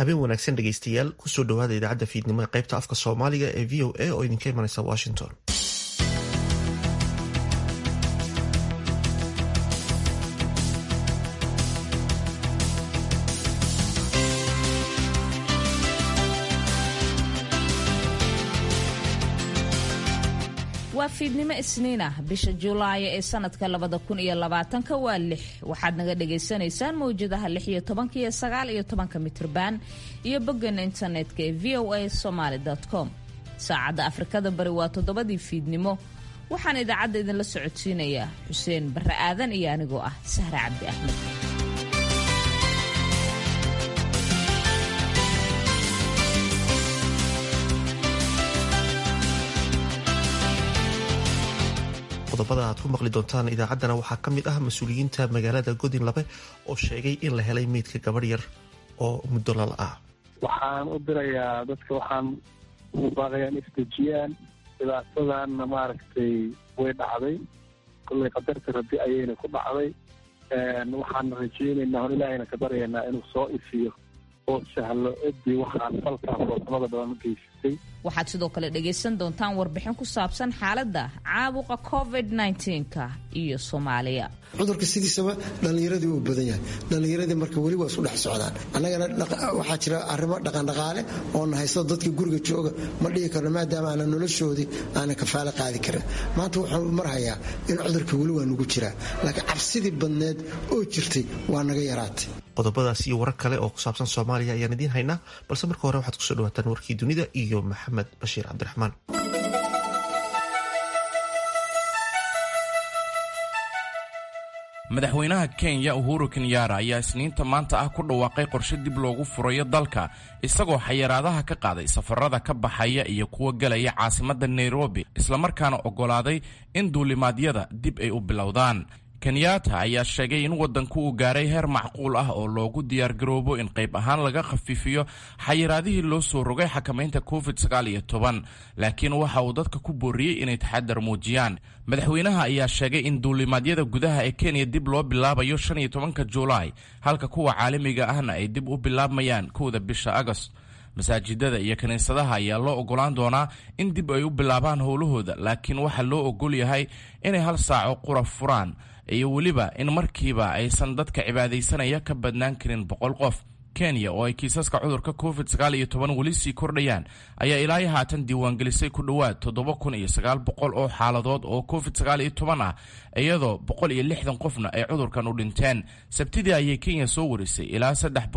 habeen wanaagsan dhegaystayaal kusoo dhawaada idaacadda fiidnimo ee qaybta afka soomaaliga ee v o a oo idinka imanaysa washington waa fiidnimo isniin ah bisha julaay ee sanadka labada kun iyo labaatanka waa lix waxaad naga dhagaysanaysaan mawjadaha lix iyo tobanka iyo sagaal iyo tobanka mitrban iyo boggeena internetka ee v o a somaly com saacadda afrikada bari waa toddobadii fiidnimo waxaan idaacadda idinla socodsiinayaa xuseen barre aadan iyo anigoo ah sahre cabdi axmed qodobada aad ku maqli doontaan idaacaddana waxaa ka mid ah mas-uuliyiinta magaalada godin labe oo sheegay in la helay meydka gabadh yar oo muddo lala ah waxaan u dirayaa dadka waxaan ugu baaqayaan isdejiyaan dhibaatadanna maaragtay way dhacday kollay qadarta rabbi ayayna ku dhacday waxaan rajaynaynaa on ilaahayna ka baryaynaa inuu soo ifiyo oo sahlo ciddii waxaan falkaas wadamada badan u geysatay waxaad sidoo kale dhagaysan doontaan warbixin ku saabsan xaaladda caabuqa covid nka iyo soomaaliya cudurka sidiisaba dhallinyaradii uu badan yahay dhallinyaradii marka weli waa isku dhex socdaan annagana waxaa jira arrimo dhaqandhaqaale oo na haysto dadka guriga jooga ma dhihi karno maadaama aanan noloshoodii aanan kafaale qaadi karin maanta wuxuu marhayaa in cudurka weli waa nugu jiraa laakiin cabsidii badneed oo jirtay waa naga yaraatay qodobadaas iyo warar kale oo ku saabsan soomaaliya ayaan idiin haynaa balse marka hore waxaad kusoo dhawaataan warkii dunida iyo maxamed bashiir cabdiraxmaan madaxweynaha kenya uhuru kenyaara ayaa isniinta maanta ah ku dhawaaqay qorshe dib loogu furayo dalka isagoo xayiraadaha ka qaaday safarada ka baxaya iyo kuwa gelaya caasimadda nairobi islamarkaana oggolaaday in duulimaadyada dib ay u bilowdaan kenyaata ayaa sheegay in waddanku uu gaaray heer macquul ah oo loogu diyaargaroobo in qayb ahaan laga khafiifiyo xayiraadihii loo soo rogay xakamaynta covid laakiin waxa uu dadka ku booriyey inay taxadar muujiyaan madaxweynaha ayaa sheegay in duulimaadyada gudaha ee kenya dib loo bilaabayo ka julaay halka kuwa caalamiga ahna ay dib u bilaabmayaan kowda bisha agost masaajidada iyo kiniisadaha ayaa loo ogolaan doonaa in dib ay u bilaabaan howlahooda laakiin waxaa loo ogol yahay inay hal saaco qura furaan iyo weliba in markiiba aysan dadka cibaadaysanaya ka badnaan karin boqol qof kenya oo ay kiisaska cudurka covid weli sii kordhayaan ayaa ilaa haatan diiwaangelisay ku dhowaad oo xaaladood oo covid ah iyadoo qofna ay cudurkan u dhinteen sabtidii ayay kenya soo warisay ilaa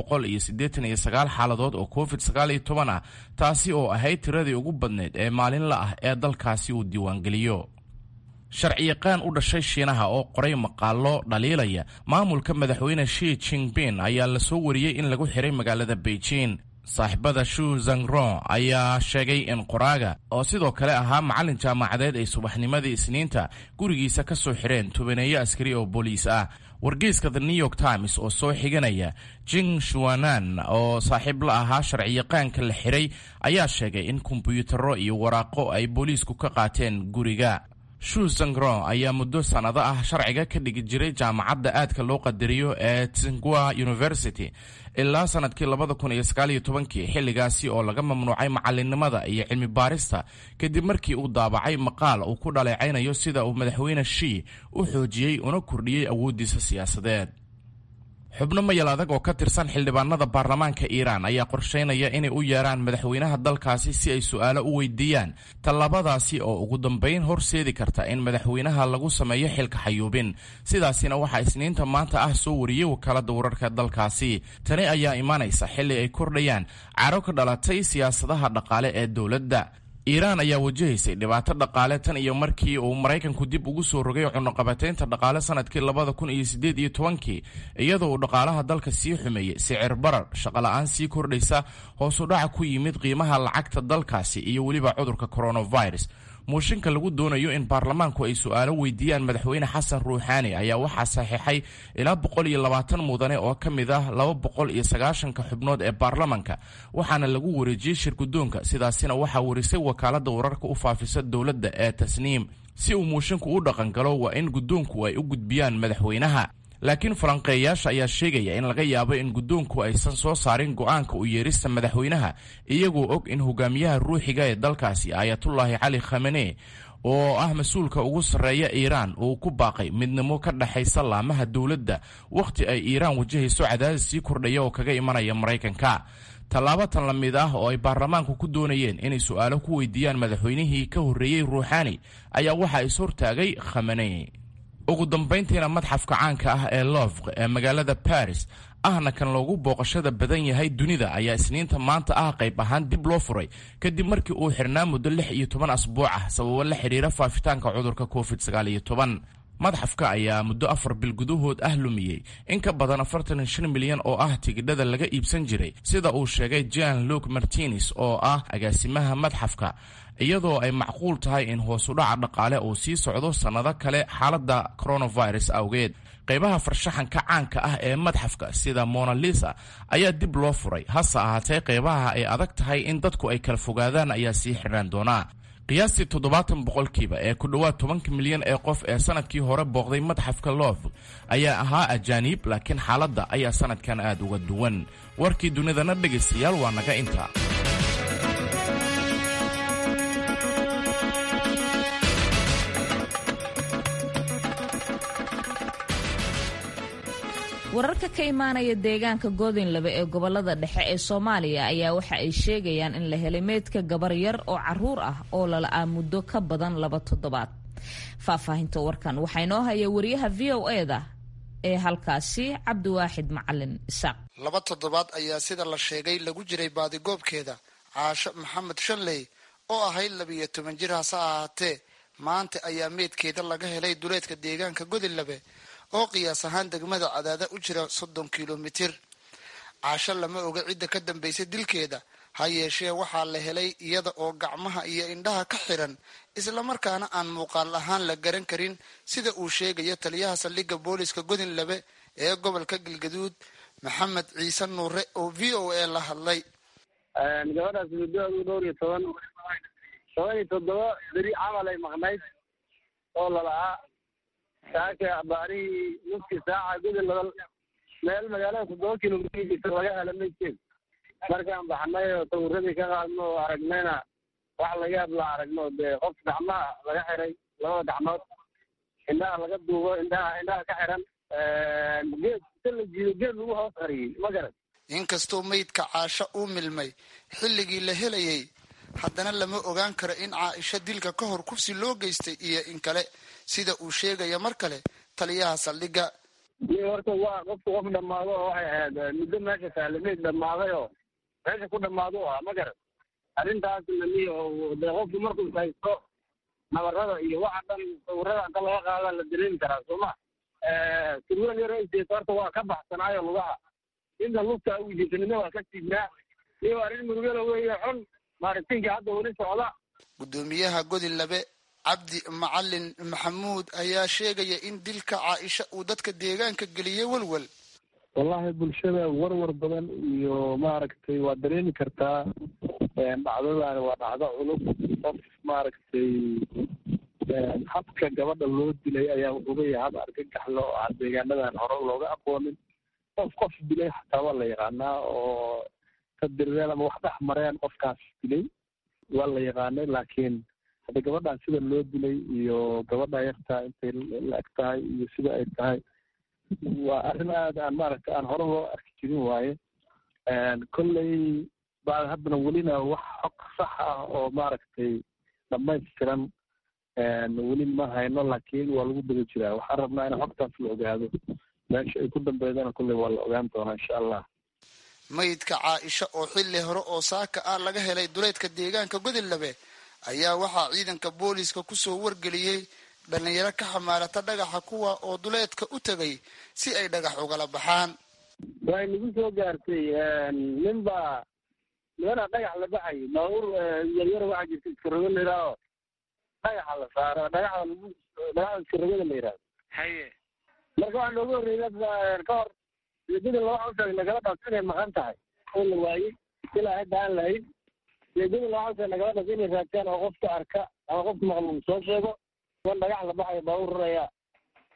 xaaladood oo covid ah taasi oo ahayd tiradii ugu badneyd ee maalinla ah ee dalkaasi uu diiwaangeliyo sharciyaqaan u dhashay shiinaha oo qoray maqaalo dhaliilaya maamulka madaxweyne shi jingbin ayaa la soo wariyey in lagu xiray magaalada beijing saaxiibada shu zangron ayaa sheegay in qoraaga oo sidoo kale ahaa macallin jaamacadeed ay subaxnimadii isniinta gurigiisa ka soo xireen tobaneeyo askari oo booliis ah wargeyska the new york times oo soo xiganaya jing shuanan oo saaxiib la ahaa sharciyaqaanka la xiray ayaa sheegay in kombiyuutarro iyo waraaqo ay booliisku ka qaateen guriga shu zangron ayaa muddo sannado ah sharciga ka dhigi jiray jaamacadda aadka loo qadariyo ee tsingua university ilaa sanadkii xilligaasi oo laga mamnuucay macalinimada iyo cilmi baarista kadib markii uu daabacay maqaal uu ku dhaleecaynayo sida uu madaxweyne shii u xoojiyey una kordhiyey awooddiisa siyaasadeed xubno mayal adag oo ka tirsan xildhibaanada baarlamaanka iiraan ayaa qorsheynaya inay u yeeraan madaxweynaha dalkaasi si ay su'aalo u weydiiyaan tallaabadaasi oo ugu dambayn horseedi karta in madaxweynaha lagu sameeyo xilka xayuubin sidaasina waxaa isniinta maanta ah soo wariyey wakaalada wararka dalkaasi tani ayaa imaanaysa xilli ay kordhayaan caro ka dhalatay siyaasadaha dhaqaale ee dowladda iiraan ayaa wajahaysay dhibaato dhaqaale tan iyo markii uu maraykanku dib ugu soo rogay cunuqabateynta dhaqaale sanadkii labada kun iyo sideed iyo tobankii iyadoo uu dhaqaalaha dalka sii xumeeyey sicir barar shaqola'aan sii kordhaysa hoosu dhaca ku yimid qiimaha lacagta dalkaasi iyo weliba cudurka coronavirus muushinka lagu doonayo in baarlamaanku ay su'aalo weydiiyaan madaxweyne xasan ruuxaani ayaa waxaa saxiixay ilaa boqol iyo labaatan mudane oo ka mid ah laba boqol iyo sagaashanka xubnood ee baarlamanka waxaana lagu wareejiyey shirgudoonka sidaasina waxaa warisay wakaalada wararka u faafisa dowladda ee tasniim si uu muusinku u dhaqangalo waa in guddoonku ay u gudbiyaan madaxweynaha laakiin falanqeeyayaasha ayaa sheegaya in laga yaabo in guddoonku aysan soo saarin go'aanka u yeerista madaxweynaha iyagoo og in hogaamiyaha ruuxiga ee dalkaasi aayatullaahi cali khamene oo ah mas-uulka ugu sarreeya iiraan uu ku baaqay midnimo ka dhexaysa laamaha dowladda wakhti ay iiraan wajahayso cadaadis sii kordhaya oo kaga imanaya maraykanka tallaabo tan la mid ah oo ay baarlamaanku ku doonayeen inay su'aalo ku weydiiyaan madaxweynihii ka horreeyey ruuxaani ayaa waxaa is hortaagay khamene ugu dambayntiina madxafka caanka ah ee lofq ee magaalada baris ahna kan loogu booqashada badan yahay dunida ayaa isniinta maanta ah qayb ahaan dib loo furay kadib markii uu xirnaa muddo lix iyo toban asbuuc ah sababo la xidhiira faafitaanka cudurka covid sagaal iyo toban madxafka ayaa muddo afar bil gudahood ah lumiyey in ka badan afartan iyo shan milyan oo ah tigidhada laga iibsan jiray sida uu sheegay jan luke martines oo ah agaasimaha madxafka iyadoo ay macquul tahay in hoosudhaca dhaqaale uu sii socdo sannado kale xaaladda coronavirus awgeed qaybaha farshaxanka caanka ah ee madxafka sida monalisa ayaa dib loo furay hase ahaatee qaybaha ay adag tahay in dadku ay kala fogaadaan ayaa sii xidhaan doonaa qiyaastii toddobaatan boqolkiiba ee ku dhowaad tobanka milyan ee qof ee sanadkii hore booqday madxafka loof ayaa ahaa ajaaniib laakiin xaaladda ayaa sanadkan aad uga duwan warkii dunidana dhegaystayaal waa naga inta wararka ka imaanaya deegaanka goodinlabe ee gobolada dhexe ee soomaaliya ayaa waxa ay sheegayaan in la helay meydka gabar yar oo caruur ah oo lala'aa muddo ka badan laba toddobaad faahfaahinta warkan waxaa inoo haya wariyaha v o eda ee halkaasi cabdiwaaxid macalin isaaq laba toddobaad ayaa sida la sheegay lagu jiray baadigoobkeeda caasho maxamed shanley oo ahayd labiiyo toban jir hase ahaatee maanta ayaa meydkeeda laga helay duleedka deegaanka godinlabe oo qiyaas ahaan degmada cadaada u jira soddon kilomitir caasho lama oga cidda ka dambaysay dilkeeda ha yeeshee waxaa la helay iyada oo gacmaha iyo indhaha ka xiran islamarkaana aan muuqaal ahaan la garan karin sida uu sheegayo taliyaha saldhigga booliska godinlabe ee gobolka galgaduud maxamed ciise nuure oo v o a la hadlay gabadhaas muddoadu dhowr iyo toban toban iyo toddoba beri camal ay maqnayd oo lala'aa saaka abaarihii nuskii saaca gudin laba meel magaalada toddoba kilomitr laga hela maydkeed markaan baxnay oo sawiradii ka qaadno oo aragnayna wax laga yaab la aragno dee qof gacmaha laga xiray labada gacmood indhaha laga duubo indhaha indhaha ka xiran geed si la jiido geed lagu hoos qariyey ma garan inkastoo meydka caasho uu milmay xilligii la helayay haddana lama ogaan karo in caaisho dilka ka hor kufsi loo geystay iyo in kale sida uu sheegaya mar kale taliyaha saldhigga iyo horta waa qofku qof dhammaado oo waxay ahayd muddo meesha taale meyd dhammaaday oo meesha ku dhammaado u ah ma garan arrintaas namiy dee qofku markuu haysto nabarada iyo waxa dhan sawirada inta laga qaada la dareemi karaa sooma sirweel yar ayseeto horta waa ka baxsanaayo lugaha inta lugta u jisanina waa ka siibnaa iyo arrin murugala weeye xun maaritinkii hadda weli socda guddoomiyaha godinlabe cabdi macalin maxamuud ayaa sheegaya in dilka caaisha uu dadka deegaanka geliyey welwel wallahi bulshada warwar badan iyo maaragtay waa dareemi kartaa dhacdadaani waa dhacdo culub qof maaragtay habka gabadha loo dilay ayaa wuxuu leeyahay hab argagaxlo oo aan deegaanadan hore looga aqoonin qof qof dilay xataa waa la yaqaanaa oo ka dirireen ama wax dhex mareen qofkaas dilay waa la yaqaanay laakiin hadda gabadhan sida loo dilay iyo gabadha yartaa intay la eg tahay iyo sida ay tahay waa arrin aad aan maaragtay aan hore loo arki jirin waaye kolley baa haddana welina wax xog sax ah oo maaragtay dhamaystiran weli ma hayno laakiin waa lagu daba jiraa waxaan rabnaa in xogtaas la ogaado meesha ay ku dambeydana kolley waa la ogaan doonaa insha allah maydka caaisha oo xilli hore oo saaka ah laga helay duleedka deegaanka godinlabe ayaa waxaa ciidanka booliiska kusoo wargeliyey dhalinyaro ka xamaalata dhagaxa kuwa oo duleedka u tegay si ay dhagax ugala baxaan way nagu soo gaartay nin baa nimanaa dhagax la baxay baabuur yaryar waxaa jirta iskarogo la yidhaaho dhagaxa la saaro dhagaxda lagu dhagaxda iskarogada la yidhahdo haye marka waxaa nooga horreeya ka hor ujeedada laba xusag nagala dhas inay maqan tahay oo la waayey ilaa hadda aan lahayn ujeedada laba xusag nagala dhas inay raadtaan oo qofka arka ama qofka maqluum soo sheego kuwan dhagax la baxayo baabuur raraya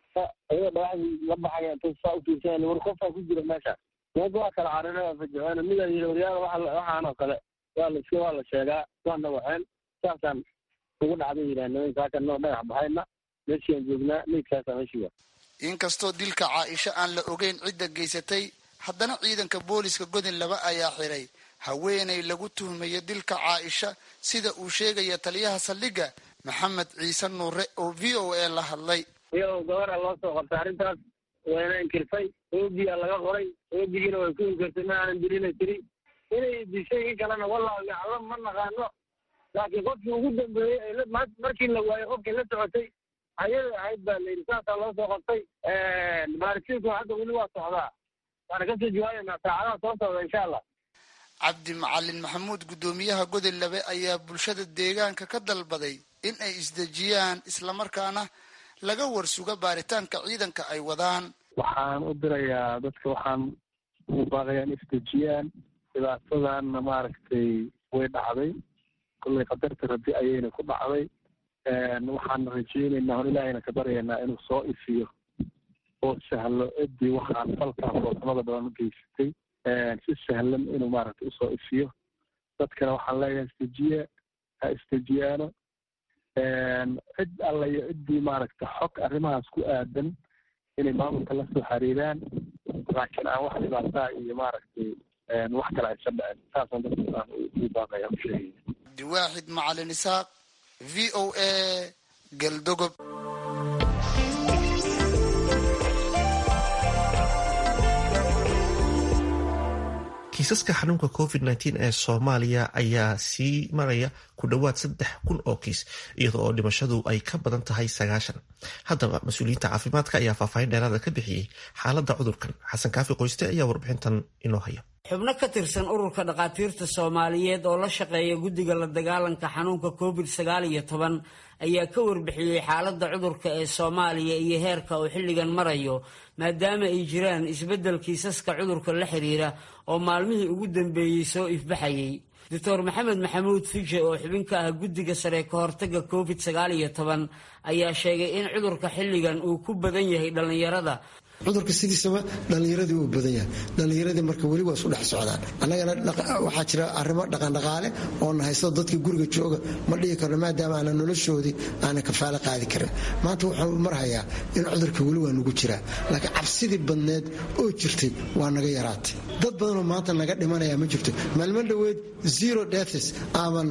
ayagoo dhagaxdii la baxaya inta saa u fiirsanaya war qofaa ku jira meesha meesha waa kala carareen fajaceena midaa yidhi waryaada waxaan oo kale waa la iska waa la sheegaa waana waxeen saasaan ugu dhacday yidhaah nimanka halkan noo dhagax baxayna meeshiaan joognaa meydkaasaa meeshiiga inkastoo dilka caaisha aan la ogeyn cidda geysatay haddana ciidanka booliska godin laba ayaa xiray haweenay lagu tuhmayo dilka caaisha sida uu sheegaya taliyaha saldhigga maxamed ciise nuure oo v o a la hadlay iyadoo gabara loo soo qabtay arrintaas wayna inkirtay oogiyaa laga qoray oogigiina way ku inkirtay ma aanan dilina tiri inay dishay in kalena wallahu yaclam ma naqaano laakiin qofkii ugu dambeeyey markii la waayey qofkii la socotay ayada ahayd baa layidhi saasaa loo soo qabtay baaritiinku hadda weli waa socdaa waana kasoo jawaabaynaa saacadaha soo socda insha allah cabdi macalin maxamuud guddoomiyaha godin labe ayaa bulshada deegaanka ka dalbaday in ay isdejiyaan islamarkaana laga warsuga baaritaanka ciidanka ay wadaan waxaan u dirayaa dadka waxaan ugu baaqayaa in isdejiyaan dhibaatadanna maaragtay way dhacday kollay qadarta rabbi ayayna ku dhacday waxaan rajeynaynaa hor ilaahayna ka baryaynaa inuu soo ifiyo oo sahlo ciddii waxaan falkaa foosamada badan u geysatay si sahlan inuu maaragtay usoo ifiyo dadkana waxaan leeyahay isdejiye ha isdejiyaano cid alla iyo ciddii maaragta xog arrimahaas ku aadan inay maamulka la soo xiriiraan laakiin aan wax dhibaataa iyo maaragtay wax kale aysan dhicin saasaan dadka aan ugu baaqaya u sheegaya abdiwaaxid macalin isaaq v o a galdogob kiisaska xanuunka covid nteen ee soomaaliya ayaa sii maraya ku dhowaad saddex kun oo kiis iyada oo dhimashadu ay ka badan tahay sagaashan haddaba mas-uuliyiinta caafimaadka ayaa faahfaahin dheeraada ka bixiyey xaaladda cudurkan xasan kaafi qoyste ayaa warbixintan inoo haya xubno ka tirsan ururka dhakhaatiirta soomaaliyeed oo la shaqeeya guddiga la dagaalanka xanuunka covid sagaal iyo toban ayaa ka warbixiyey xaaladda cudurka ee soomaaliya iyo heerka uu xilligan marayo maadaama ay jiraan isbeddel kiisaska cudurka la xiriira oo maalmihii ugu dambeeyey soo ifbaxayay doctor maxamed maxamuud fije oo xubin ka ah guddiga sare ka hortagga covid sagaal iyo toban ayaa sheegay in cudurka xilligan uu ku badan yahay dhallinyarada cudurka sidiisaba dhallinyaradii uu badan yahay dhallinyaradii marka weli waa isu dhex socdaan annagana waxaa jira arrimo dhaqandhaqaale oo na haysto dadkii guriga jooga ma dhihi karno maadaama aanan noloshoodii aanan kafaale qaadi karin maanta wuxuu marhayaa in cudurka weli waa nugu jiraa laakiin cabsidii badneed oo jirtay waa naga yaraatay dad badanoo maanta naga dhimanaya ma jirto maalmo dhoweed zero deaths aaban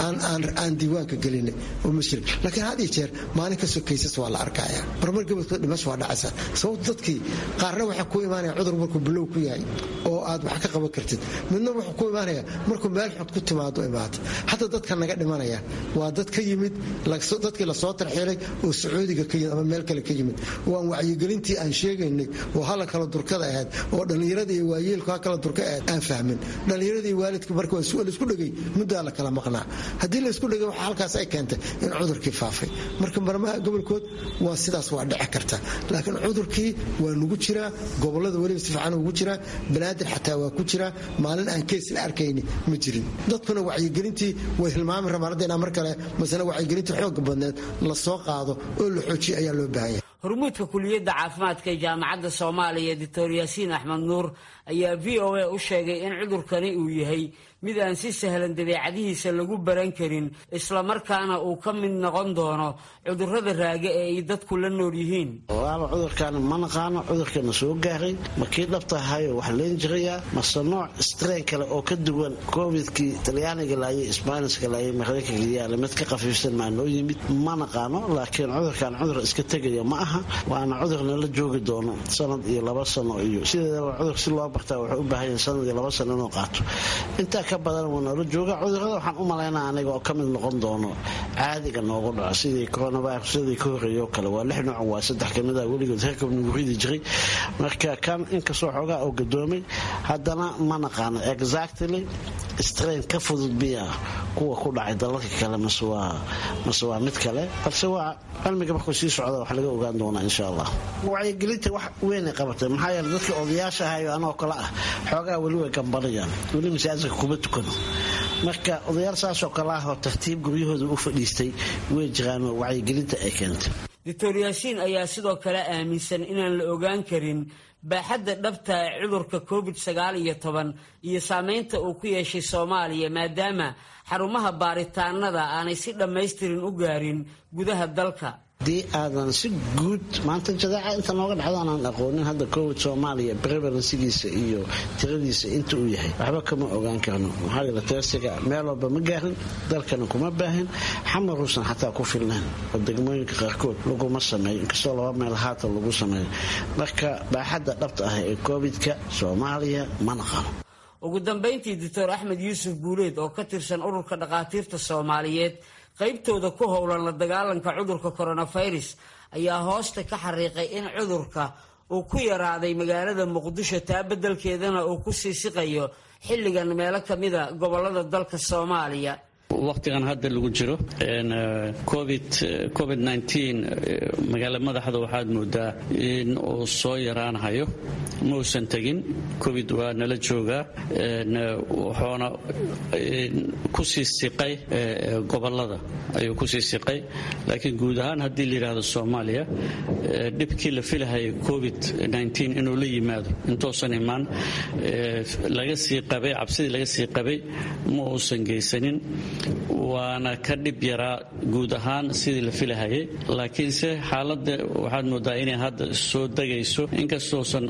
aan diiwaanka gelinay oo ma jirin laakiin had iyo jeer maalin kastoo kaysas waa la arkaya marmar gabadkood dhimasho waa dhacaysa sababto dadkii qaarna waxaa ku imaanaya cudur markuu bilow ku yahay oo aad wax ka qaban kartid midna wuxuu ku imaanaya markuu meel xod ku timaado imaata hadda dadka naga dhimanaya waa dad ka yimid dadkii lasoo tarxiilay oo sacuudiga ka yimid ama meel kale ka yimid waan wacyigelintii aan sheegaynay oo hala kala durkada ahayd oo dhallinyarada iyo waayeelku ha kala durka ahayd aan fahmin dhallinyarada iyo waalidka marka laisku dhegay muddaa la kala maqnaa haddii laisku dhegay waxa halkaas ay keentay in cudurkii faafay marka marmaha gobolkood waa sidaas waa dhici karta laakiin cudurkii waa nugu jiraa gobolada weliba si fiican ugu jiraa banaadir xataa waa ku jiraa maalin aan keys la arkayni ma jirin dadkuna wacyigelintii way hilmaami rabaan hadda inaa mar kale masale wacyigelintii xooga badneed la soo qaado oo la xoojiyo ayaa loo baahan yahay hormuudka kuliyadda caafimaadka ee jaamacadda soomaaliya doctor yaasiin axmed nuur ayaa v o a u sheegay in cudurkani uu yahay mid aan si sahlan dabeecadihiisa lagu baran karin islamarkaana uu ka mid noqon doono cudurrada raaga ee ay dadku la nool yihiin waaba cudurkan ma naqaano cudurkana soo gaaray ma kii dhabtahayo wax leen jirayaa mase nooc strain kale oo ka duwan covidkii talyaaniga laayay sbaaniska laayay maraykanka yaala mid ka khafiifsan maa noo yimid ma naqaano laakiin cudurkan cudur iska tegaya ma aha waana cudurna la joogi doono sanad iyo laba sano iyo sideedaba cudur si loo bartaa wuxuu u baahan yahay sanad iyo laba sano inuu qaato intaa ka badan wuu noola jooga cudurada waxaan u malaynaa aniga oo ka mid noqon doono caadiga noogu dhaco sidii coronavirus sidii ka horreeyo kale waa lix nooc waa saddex kamid ah weligood herkab nagu ridi jiray marka kan inkastoo xoogaa oo gadoomay haddana ma naqaano exactly strain ka fudud biya kuwa ku dhacay dalalka kale mase waa mase waa mid kale balse waa cilmiga markuu sii socda wax laga ogaan doonaa insha allah wacyigelinta wax weynay qabatay maxaa yeele dadka odayaasha ahayo anoo kale ah xoogaa weli way gambanayaan weli masaajidka kuma tukano marka odayaal saasoo kale ah oo tartiib guryahooda u fadhiistay way jiraan wacyigelinta ay keentay doctor yaasiin ayaa sidoo kale aaminsan inaan la ogaan karin baaxadda dhabta ee cudurka covid sagaal iyo toban iyo saameynta uu ku yeeshay soomaaliya maadaama xarumaha baaritaanada aanay si dhammaystirin u gaarin gudaha dalka haddii aadan si guud maanta jadaaca inta nooga dhacdo aanaan aqoonin hadda covid soomaaliya prevalensigiisa iyo tiradiisa inta uu yahay waxba kama ogaan karno maxaa yeele teestiga meel walba ma gaarin dalkana kuma baahin xamaruusan xataa ku filnayn oo degmooyinka qaarkood laguma sameeyo inkastoo laba meel haatan lagu sameeyo marka baaxadda dhabta ah ee covidka soomaaliya ma naqano ugu dambayntii doctor axmed yuusuf guuleed oo ka tirsan ururka dhakhaatiirta soomaaliyeed qaybtooda ku howlan la dagaalanka cudurka coronavirus ayaa hoosta ka xariiqay in cudurka uu ku yaraaday magaalada muqdisho taa beddelkeedana uu ku sii siqayo xilligan meelo ka mida gobolada dalka soomaaliya waqtigan hadda lagu jiro covid covid magaala madaxda waxaad moodaa in uu soo yaraanhayo ma uusan tegin covid waa nala joogaa wuxuuna kusii siqay gobolada ayuu kusii siqay laakiin guud ahaan haddii la yidhaahdo soomaaliya dhibkii la filahayay covid inuu la yimaado intuusan imaan laga sii qabay cabsidii laga sii qabay ma uusan geysanin waana ka dhib yaraa guud ahaan sidii la filahayay laakiinse xaaladda waxaad moodaa inay hadda soo degayso inkastousan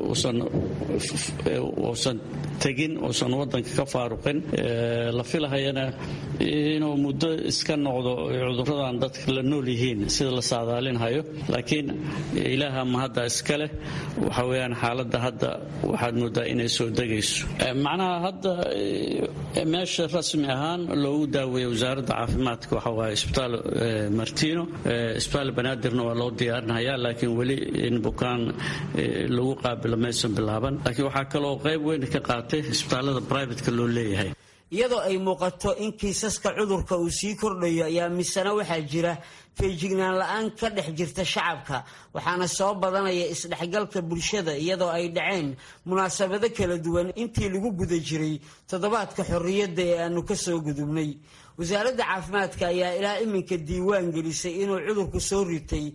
uusan tegin uusan wadanka ka faaruqin la filahayana inuu muddo iska noqdo cuduradan dadka la nool yihiin sida la saadaalinhayo laakiin ilaaha ma hadda iska leh waxa weyaan xaaladda hadda waxaad moodaa inay soo degayso macnaha hadda meesha rasmi ahaan loogu daaweeya wasaaradda caafimaadka waxa waaye isbitaal martino isbitaal banaadirna waa loo diyaarinhayaa laakiin weli in bukaan lagu qaabilo maysan bilaaban laakiin waxaa kaloo qayb weyn ka qaatay isbitaalada brivatka loo leeyahay iyadoo ay muuqato in kiisaska cudurka uu sii kordhayo ayaa misena waxaa jira feejignaan la-aan ka dhex jirta shacabka waxaana soo badanaya isdhexgalka bulshada iyadoo ay dhaceen munaasabado kala duwan intii lagu guda jiray toddobaadka xorriyadda ee aanu ka soo gudubnay wasaaradda caafimaadka ayaa ilaa iminka diiwaan gelisay inuu cudurku soo ritay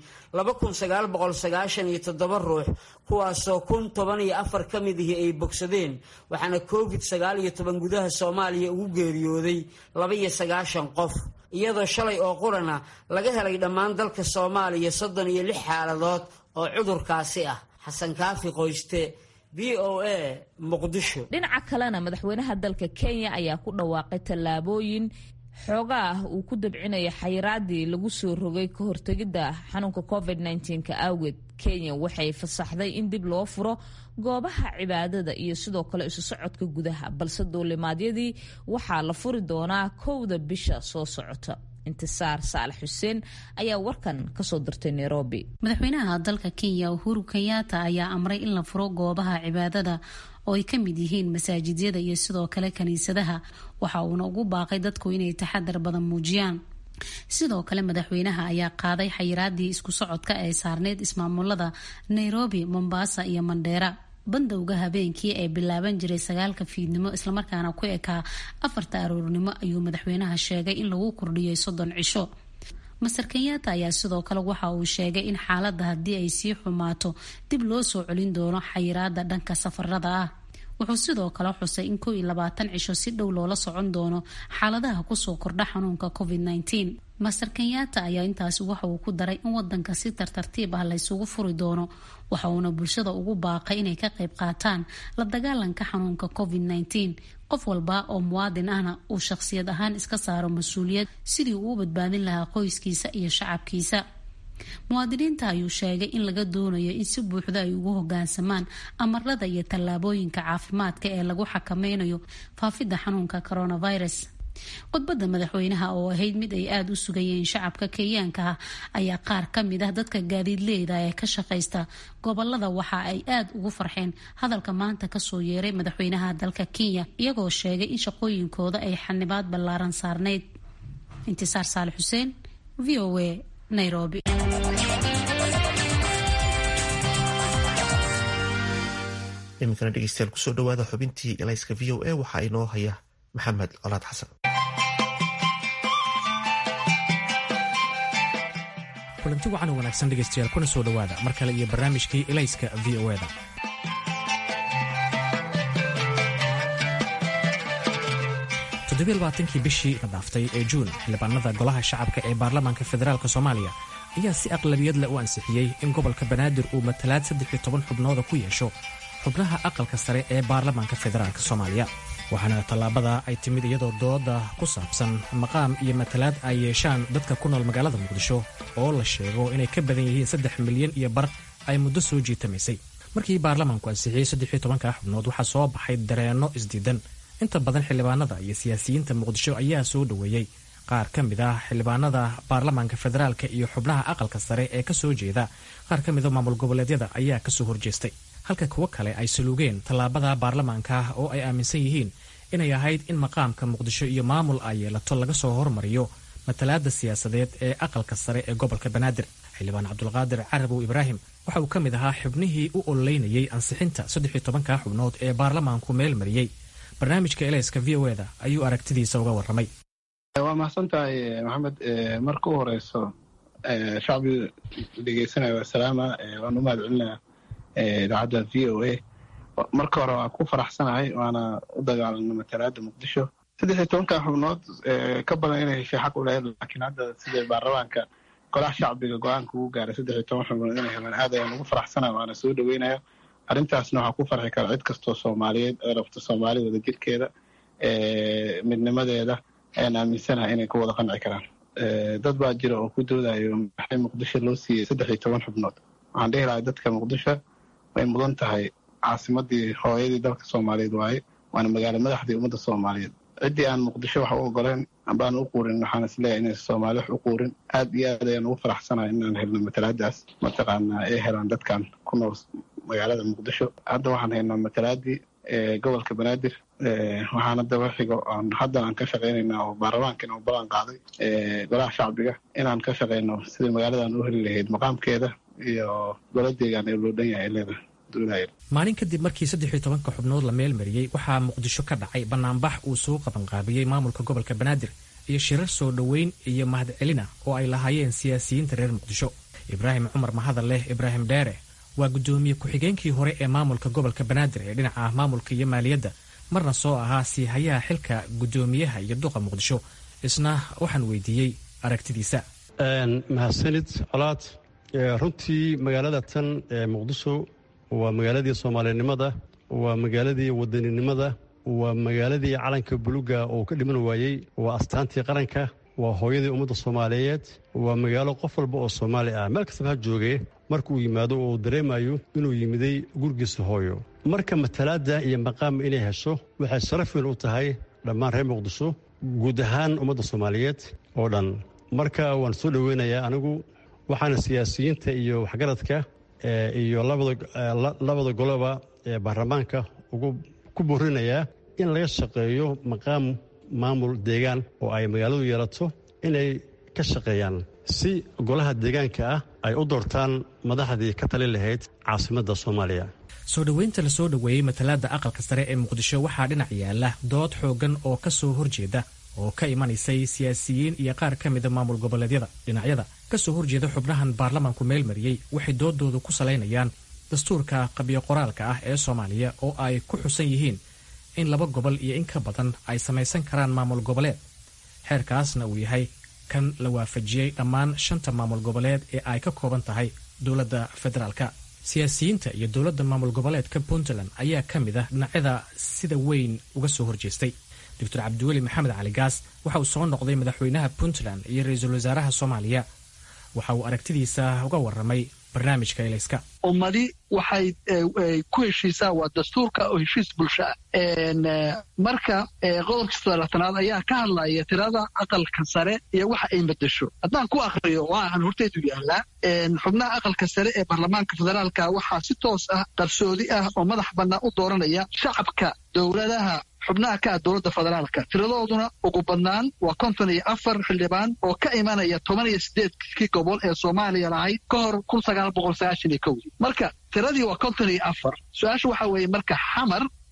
ruux kuwaasoo kun toban iyo afar ka mid ihi ay bogsadeen waxaana covid gudaha soomaaliya ugu geeriyooday labaiyo sagaashan qof iyadoo shalay oo qurana laga helay dhammaan dalka soomaaliya soddon iyo lix xaaladood oo cudurkaasi ah xasan kaafi qoyste v o a muqdisho dhinaca kalena madaxweynaha dalka kenya ayaa ku dhawaaqay tallaabooyin xoogaa ah uu ku dabcinaya xayiraadii lagu soo rogay ka hortegidda xanuunka covid ka awgeed kenya waxay fasaxday in dib loo furo goobaha cibaadada iyo sidoo kale isu socodka gudaha balse duulimaadyadii waxaa la furi doonaa kowda bisha soo socota intisaar saalax xuseen ayaa warkan kasoo dirtay nairobi madaxweynaha dalka kenya uhuru kenyatta ayaa amray in la furo goobaha cibaadada oo ay ka mid yihiin masaajidyada iyo sidoo kale kiniisadaha waxa uuna ugu baaqay dadku inay taxadar badan muujiyaan sidoo kale madaxweynaha ayaa qaaday xayiraadii isku socodka ee saarneyd ismaamulada nairobi mombasa iyo mandheera bandowga habeenkii ee bilaaban jiray sagaalka fiidnimo islamarkaana ku ekaa afarta aroornimo ayuu madaxweynaha sheegay in lagu kordhiyay soddon cisho master kenyatta ayaa sidoo kale waxa uu sheegay in xaaladda haddii ay sii xumaato dib loo soo celin doono xayiraada dhanka safarada ah wuxuu sidoo kale xusay in kow iyo labaatan cisho si dhow loola socon doono xaaladaha kusoo kordha xanuunka covid nteen master kenyatta ayaa intaasi waxa uu ku daray in wadanka si tartartiib ah laysugu furi doono waxa uuna bulshada ugu baaqay inay ka qayb qaataan la dagaalanka xanuunka covid nteen qof walba oo muwaadin ahna uu shaqsiyad ahaan iska saaro mas-uuliyad sidii uu u badbaadin lahaa qoyskiisa iyo shacabkiisa muwaadiniinta ayuu sheegay in laga doonayo in si buuxda ay ugu hogaansamaan amarada iyo tallaabooyinka caafimaadka ee lagu xakameynayo faafidda xanuunka coronavirus khudbadda madaxweynaha oo ahayd mid ay aada u sugayeen shacabka kenyaanka ah ayaa qaar ka mid ah dadka gaadiidleyda ee ka shaqaysta gobolada waxa ay aada ugu farxeen hadalka maanta kasoo yeeray madaxweynaha dalka kenya iyagoo sheegay in shaqooyinkooda ay xanibaad ballaaran saarneyd intisaar saali xuseen v o a nairobi iminkana dhegeystayaal kusoo dhawaada xubintii elayska v o a waxaa inoo haya maxamed colaad xasan kulanti wacan oo wanaagsan dhegaystayaal kuna soo dhowaada mar kale iyo barnaamijkii elayska v o eda toddobaaatankii bishii la dhaaftay ee juun xildhibaanada golaha shacabka ee baarlamaanka federaalk soomaaliya ayaa si aqlabiyadle u ansixiyey in gobolka banaadir uu matalaad saddex iyo toban xubnooda ku yeesho xubnaha aqalka sare ee baarlamaanka federaalk soomaaliya waxaana tallaabada ay timid iyadoo dooda ku saabsan maqaam iyo matalaad ay yeeshaan dadka ku nool magaalada muqdisho oo la sheego inay ka badan yihiin saddex milyan iyo bar ay muddo soo jiitamaysay markii baarlamaanku ansixiyey saddex iyo tobanka xubnood waxaa soo baxay dareenno isdiidan inta badan xildhibaanada iyo siyaasiyiinta muqdisho ayaa soo dhoweeyey qaar ka mid ah xildhibaanada baarlamaanka federaalka iyo xubnaha aqalka sare ee ka soo jeeda qaar ka mida maamul goboleedyada ayaa kasoo horjeestay halka kuwo kale ay saluugeen tallaabada baarlamaanka oo ay aaminsan yihiin inay ahayd in maqaamka muqdisho iyo maamul ay yeelato laga soo hormariyo matalaada siyaasadeed ee aqalka sare ee gobolka banaadir xildhibaan cabdulqaadir carabow ibraahim waxa uu ka mid ahaa xubnihii u ololeynayay ansixinta saddex iyo tobanka xubnood ee baarlamaanku meel mariyey barnaamijka elayska v o eda ayuu aragtidiisa uga warramay waa mahadsan tahay maxamed marka u horeyso shacbiga dhegeysanaya waa salaama waan u mahad celinaa idaacadda v o a marka hore waan ku faraxsanahay waana u dagaalana matalaada muqdisho saddex iyo tobanka xubnood ka badan inay heshay xaq u lahayd laakiin hadda sida baarlamaanka golaha shacbiga go-aanka ugu gaaray saddex iyo toban xubnood inay helaan aad ayaan ugu faraxsanahay waana soo dhaweynaya arrintaasna waxaa ku farxi kara cid kastoo soomaaliyeed ee rabta soomaali wada jirkeeda midnimadeeda ayaan aaminsanahay inay ku wada qanci karaan dad baa jira oo ku doodayo maxay muqdisho loo siiyey saddex iyo toban xubnood waxaan dhihi lahay dadka muqdisho way mudan tahay caasimadii hooyadii dalka soomaaliyeed waaye waana magaalo madaxdii ummadda soomaaliyeed ciddii aan muqdisho wax u ogoleen ambaan u quurin waxaan isleeyahay inaysa soomaali wax u quurin aad iyo aad ayaan ugu faraxsanahay inaan helno matalaadaas mataqaanaa ay helaan dadkan ku nool magaalada muqdisho hadda waxaan haynaa matalaadii gobolka banaadir waxaana daba xigo aan hadda aan ka shaqaynayna oo baarlamaankan uu ballan qaaday golaha shacbiga inaan ka shaqayno sidai magaaladan u heli lahayd maqaamkeeda iyo goladeegaan ee loo dhan yahay leeda maalin kadib markii saddex iyo tobanka xubnood la meel mariyey waxaa muqdisho ka dhacay banaanbax uu soo qabanqaabiyey maamulka gobolka banaadir iyo shirar soo dhoweyn iyo mahadcelina oo ay lahaayeen siyaasiyiinta reer muqdisho ibraahim cumar mahadalleh ibraahim dheere waa guddoomiye ku-xigeenkii hore ee maamulka gobolka banaadir ee dhinaca maamulka iyo maaliyadda marna soo ahaa siihayaha xilka guddoomiyaha iyo duqa muqdisho isna waxaan weydiiyey aragtidiisa mahadsanid colaad runtii magaalada tan ee muqdisho waa magaaladii soomaalinimada waa magaaladii wadaninimada waa magaaladii calanka buluga oo ka dhiman waayey waa astaantii qaranka waa hooyadii ummadda soomaaliyeed waa magaalo qof walba oo soomaali ah meel kastaba ha joogee markauu yimaado oo uu dareemayo inuu yimiday gurigiisa hooyo marka matalaadda iyo maqaam inay hesho waxay sharaf weyn u tahay dhammaan reer muqdisho guud ahaan ummadda soomaaliyeed oo dhan marka waan soo dhoweynayaa anigu waxaana siyaasiyiinta iyo waxgaradka iyo labada goloba ee baarlamaanka ugu ku boorinayaa in laga shaqeeyo maqaam maamul deegaan oo ay magaaladu yeelato inay ka shaqeeyaan si golaha deegaanka ah ay u doortaan madaxdii ka tali lahayd caasimadda soomaaliya soo dhoweynta la soo dhoweeyey matalaada aqalka sare ee muqdisho waxaa dhinac yaala dood xooggan oo ka soo horjeeda oo ka imanaysay siyaasiyiin iyo qaar ka mida maamul goboleedyada dhinacyada kasoo horjeeda xubnahan baarlamaanku meel mariyey waxay doodoodu ku salaynayaan dastuurka qabyo qoraalka ah ee soomaaliya oo ay ku xusan yihiin in laba gobol iyo in ka badan ay samaysan karaan maamul goboleed xeerkaasna uu yahay kan la waafajiyey dhammaan shanta maamul goboleed ee ay ka kooban tahay dowladda federaalka siyaasiyiinta iyo dowladda maamul goboleedka puntland ayaa ka mid ah dhinacyada sida weyn uga soo horjeestay doctor cabdiweli maxamed cali gaas waxa uu soo noqday madaxweynaha puntland iyo ra-iisul wasaaraha soomaaliya waxa uu aragtidiisa uga warramay barnaamijka elayska ummadi waxay ku heshiisaa waa dastuurka oo heshiis bulsho ah marka qodobka sodolaatanaad ayaa ka hadlaya tirada aqalka sare iyo waxa ay madasho haddaan ku akriyo waaaan horteedu yaallaa xubnaha aqalka sare ee baarlamaanka federaalka waxaa si toos ah qarsoodi ah oo madax bannaan u dooranaya shacabka dowladaha xubnaha ka ah dowladda federaalka tiradooduna ugu badnaan waa konton iyo afar xildhibaan oo ka imanaya toban iyo sideedkii gobol ee soomaaliya lahayd ka hor kun sagaal boqol sagaashan iyo kowdii marka tiradii waa konton iyo afar su-aasha waxaa weeye marka xamar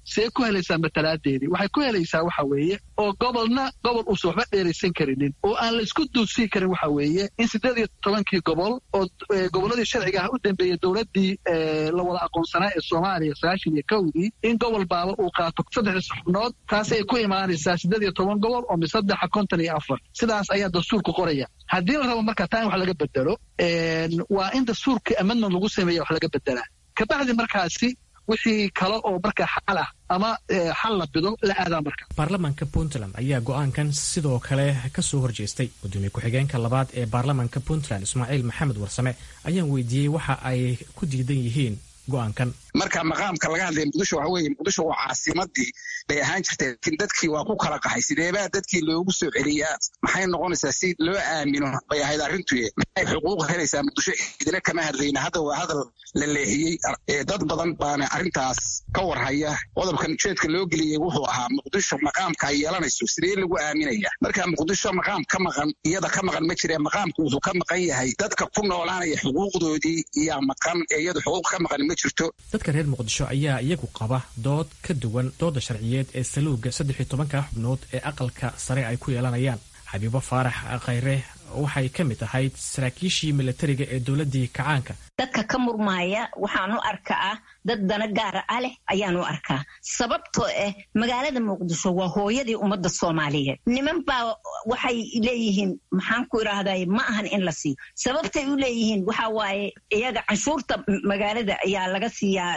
see ku helaysaa matalaadeedii waxay ku helaysaa waxa weeye oo gobolna gobol uusan waxba dheeraysan karinin oo aan la isku duudsii karin waxa weeye in siddeed iyo tobankii gobol oo gobolladii sharciga ah u dambeeyey dowladdii la wada aqoonsanaa ee soomaaliya sagaashan iyo kowdii in gobol baaba uu qaato saddexdii xubnood taasay ku imaanaysaa siddeed iyo toban gobol oo misaddexa konton iyo afar sidaas ayaa dastuurku qoraya haddii la rabo marka taa in wax laga bedelo waa in dastuurkii amendment lagu sameeya wax laga bedelaa kabacdi markaasi wixii kale oo markaa xal ah ama xal la bido la aadaa marka baarlamaanka puntland ayaa go-aankan sidoo kale ka soo horjeestay gudoomiye ku-xigeenka labaad ee baarlamaanka puntland ismaaciil maxamed warsame ayaan weydiiyey waxa ay ku diidan yihiin go-aankan marka maqaamka laga hadlaya muqdisho waxa weeye muqdisho waa caasimadii bay ahaan jirtay laakiin dadkii waa ku kala qaxay sideebaa dadkii loogu soo celiyaa maxay noqonaysaa si loo aamino bay ahayd arrintuye maxay xuquuq helaysaa muqdisho idina kama hadlayna hadda waa hadal la leexiyey dad badan baana arrintaas ka warhaya qodobkan ujeedka loo geliyey wuxuu ahaa muqdisho maqaamka ay yeelanayso sidee lagu aaminaya marka muqdisho maqaam ka maqan iyada ka maqan ma jire maqaamku wuxuu ka maqan yahay dadka ku noolaanaya xuquuqdoodii iyaa maqan ee iyadu xuquuq ka maqan ma jirto dadka reer muqdisho ayaa iyagu qaba dood ka duwan dooda sharciyeed ee saluuga saddex iyo tobanka xubnood ee aqalka sare ay ku yeelanayaan xabiibo faarax khayre waxay ka mid ahayd saraakiishii milatariga ee dowladdii kacaanka dadka ka murmaaya waxaan u arkaa dad dana gaara ah leh ayaan u arkaa sababtoo ah magaalada muqdisho waa hooyadii ummadda soomaaliyeed niman baa waxay leeyihiin maxaan ku idhaahday ma ahan in la siiyo sababtay u leeyihiin waxa waaye iyaga canshuurta magaalada ayaa laga siiyaa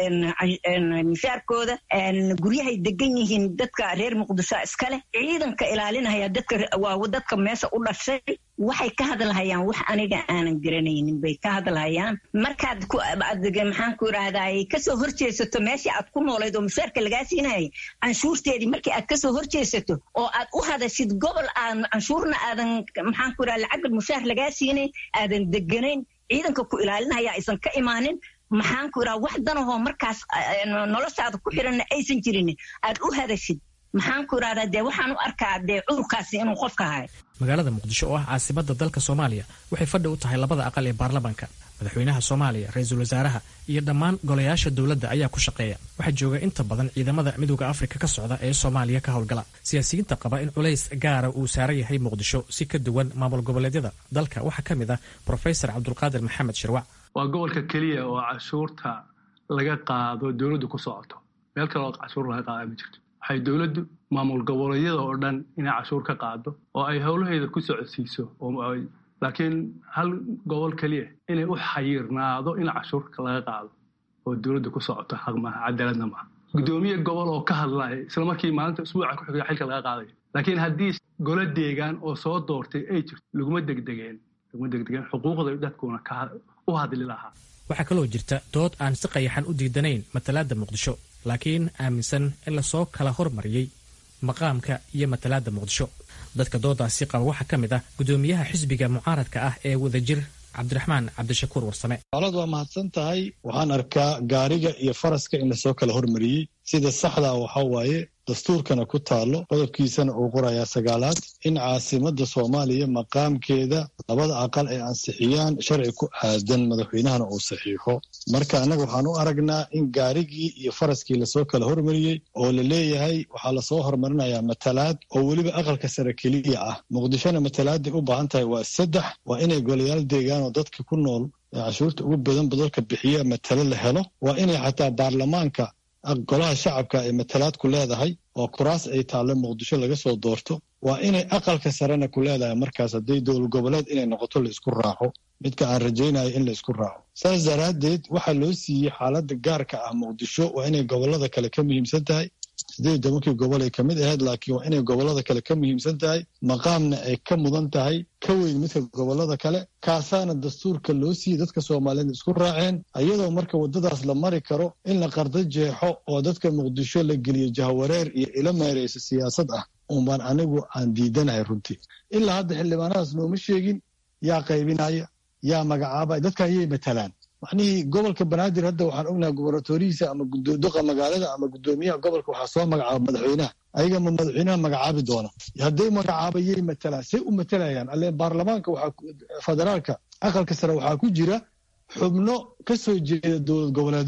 mishaarkooda guryahay degan yihiin dadka reer muqdisho iskaleh ciidanka ilaalinaya dadka waa dadka meesha u dhashay waxay ka hadlahayaan wax aniga aanan garanaynin bay ka hadlahayaan markaad maxaan ku idhaahday kasoo horjeesato meeshii aad ku noolayd oo mushaarka lagaa siinayay canshuurteedii markii aad kasoo horjeesato oo aad u hadashid gobol aan canshuurna aadan maxaan ku idhahda lacagga mushaar lagaa siinayn aadan deganayn ciidanka ku ilaalinaya aysan ka imaanin maxaan ku idhaha wax danahoo markaas noloshaada ku xiranna aysan jirin aad u hadashid maxaan ku idhahdaa dee waxaan u arkaa dee cudurkaasi inuu qofka hayo magaalada muqdisho oo ah caasimada dalka soomaaliya waxay fadhi u tahay labada aqal ee baarlamaanka madaxweynaha soomaaliya ra-iisul wasaaraha iyo dhammaan golayaasha dowladda ayaa ku shaqeeya waxaa jooga inta badan ciidamada midooda afrika ka socda ee soomaaliya ka howlgala siyaasiyiinta qaba in culays gaara uu saaran yahay muqdisho si ka duwan maamul goboleedyada dalka waxaa ka mid ah brofesor cabdulqaadir maxamed shirwac waa gobolka keliya oo cashuurta laga qaado dowladdu ku socoto meel kale oo cashuur laga qaada ma jirto waxay dowladdu maamul goboleedyada oo dhan inay cashuur ka qaado oo ay howlaheeda ku socodsiiso laakiin hal gobol keliya inay u xayirnaado in cashuurka laga qaado oo dowladda ku socoto xaq maaha cadaaladna maaha guddoomiye gobol oo ka hadlaya isla markii maalinta usbuuca ku xiga xilka laga qaadayo laakiin haddii golo deegaan oo soo doortay ay jirto laguma degdegeen laguma degdegeen xuquuqda dadkuna u hadli lahaa waxaa kaloo jirta dood aan si qayaxan u diidanayn matalaadda muqdisho laakiin aaminsan in lasoo kala hormariyey maqaamka iyo matalaadda muqdisho dadka doodaasi qaba waxaa ka mid ah guddoomiyaha xisbiga mucaaradka ah ee wadajir cabdiraxmaan cabdishakuur warsame alad waa mahadsan tahay waxaan arkaa gaariga iyo faraska in lasoo kala hormariyey sida saxdaa waxaa waaye dastuurkana ku taalo qodobkiisana uu qorayaa sagaalaad in caasimadda soomaaliya maqaamkeeda labada aqal ay ansixiyaan sharci ku aadan madaxweynahana uu saxiixo marka annaga waxaan u aragnaa in gaarigii iyo faraskii lasoo kala hormariyey oo la leeyahay waxaa lasoo hormarinayaa matalaad oo weliba aqalka sare keliya ah muqdishona matalaaday u baahan tahay waa saddex waa inay golayaal deegaan oo dadka ku nool ee cashuurta ugu badan badalka bixiya matalo la helo waa inay xataa baarlamaanka golaha shacabka ay matalaad ku leedahay oo kuraas ay taallo muqdisho laga soo doorto waa inay aqalka sarena ku leedahay markaas hadday dowlad goboleed inay noqoto la isku raaco midka aan rajaynayo in la isku raaco saas daraaddeed waxaa loo siiyey xaaladda gaarka ah muqdisho waa inay gobollada kale ka muhiimsan tahay siddeed tobankii gobol ay ka mid ahayd laakiin waa inay gobollada kale ka muhiimsan tahay maqaamna ay ka mudan tahay ka weyn midka gobollada kale kaasaana dastuurka loo siiyey dadka soomaaliyeed isku raaceen iyadoo marka waddadaas la mari karo in la qardo jeexo oo dadka muqdisho la geliyo jahawareer iyo ilo meerayso siyaasad ah unbaan anigu aan diidanahay runtii ilaa hadda xildhibaanadaas nooma sheegin yaa qaybinaya yaa magacaabaya dadka ayay matalaan macnihii gobolka banaadir hadda waxaan ognahay gubernatorihiisa ama duqa magaalada ama guddoomiyaha gobolka waxaa soo magacaaba madaxweynaha ayaga ma madaxweynaha magacaabi doona hadday magacaabayay matalaan say u matalayaan alle baarlamaanka federaalka aqalka sare waxaa ku jira xubno ka soo jeeda dowlad goboleedyo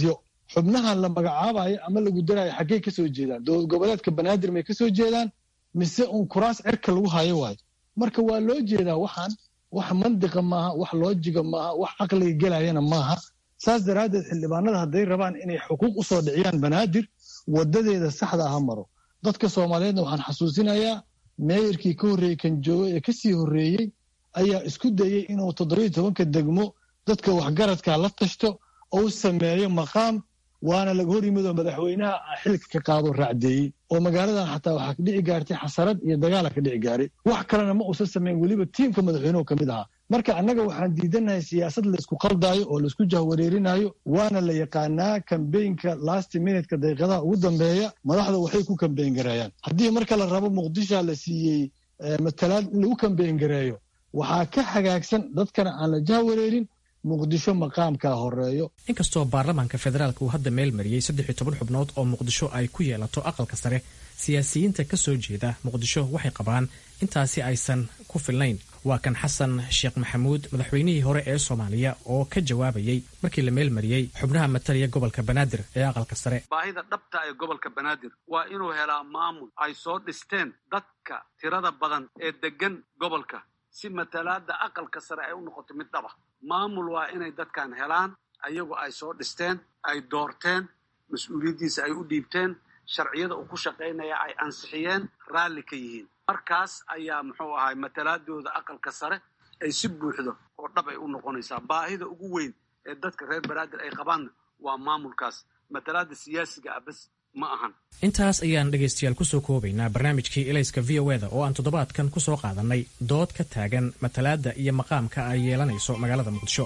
xubnahan la magacaabayo ama lagu darayo xaggey kasoo jeedaan dowlad goboleedka banaadir may kasoo jeedaan mise uun kuraas cirka lagu hayo waayo marka waa loo jeedaa waxaan wax mandiqa maaha wax loojiga maaha wax caqliga gelayana maaha saas daraaddeed xildhibaanada hadday rabaan inay xuquuq u soo dhiciyaan banaadir wadadeeda saxda aha maro dadka soomaaliyeedna waxaan xasuusinayaa meeyarkii ka horreeyey kan joogo ee kasii horreeyey ayaa isku dayey inuu toddobiyo tobanka degmo dadka waxgaradka la tashto ou sameeyo maqaam waana laga hor yimid oo madaxweynaha xilka ka qaado raacdeeyey oo magaaladan xataa waxaa ka dhici gaartay xasarad iyo dagaala ka dhici gaaray wax kalena ma uusan samayn weliba tiimka madaxweynuhu ka mid ahaa marka annaga waxaan diidanahay siyaasad laysku qaldaayo oo laysku jahwareerinayo waana la yaqaanaa kambeynka last minutka daqiiqadaha ugu dambeeya madaxda waxay ku kambeyn gareeyaan haddii marka la rabo muqdisha la siiyey matalaad in lagu kambeyn gareeyo waxaa ka hagaagsan dadkana aan la jahwareerin muqdisho maqaamkaa horeeyo inkastoo baarlamaanka federaalk uu hadda meel mariyey saddex iyo toban xubnood oo muqdisho ay ku yeelato aqalka sare siyaasiyiinta ka soo jeeda muqdisho waxay qabaan intaasi aysan ku filnayn waa kan xasan sheekh maxamuud madaxweynihii hore ee soomaaliya oo ka jawaabayey markii la meel mariyey xubnaha matalaya gobolka banaadir ee aqalka sare baahida dhabta ee gobolka banaadir waa inuu helaa maamul ay soo dhisteen dadka tirada badan ee deggan gobolka si matalaada aqalka sare ay u noqoto mid dhaba maamul waa inay dadkan helaan ayagu ay soo dhisteen ay doorteen mas-uuliyaddiisa ay u dhiibteen sharciyada uu ku shaqaynaya ay ansixiyeen raalli ka yihiin markaas ayaa muxuu ahay matalaadooda aqalka sare ay si buuxdo oo dhab ay u noqonaysaa baahida ugu weyn ee dadka reer banaadir ay qabaanna waa maamulkaas matalaada siyaasiga ah bas ma ahan intaas ayaan dhegaystayaal kusoo koobaynaa barnaamijkii elayska v o eda oo aan toddobaadkan ku soo qaadannay dood ka taagan matalaadda iyo maqaamka ay yeelanayso magaalada muqdisho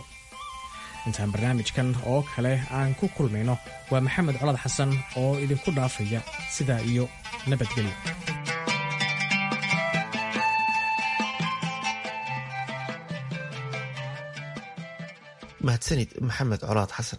intaan barnaamijkan oo kale aan ku kulmayno waa maxamed colad xasan oo idinku dhaafaya sidaa iyo nabadgelyo mahadsanid maxamed colaad xasan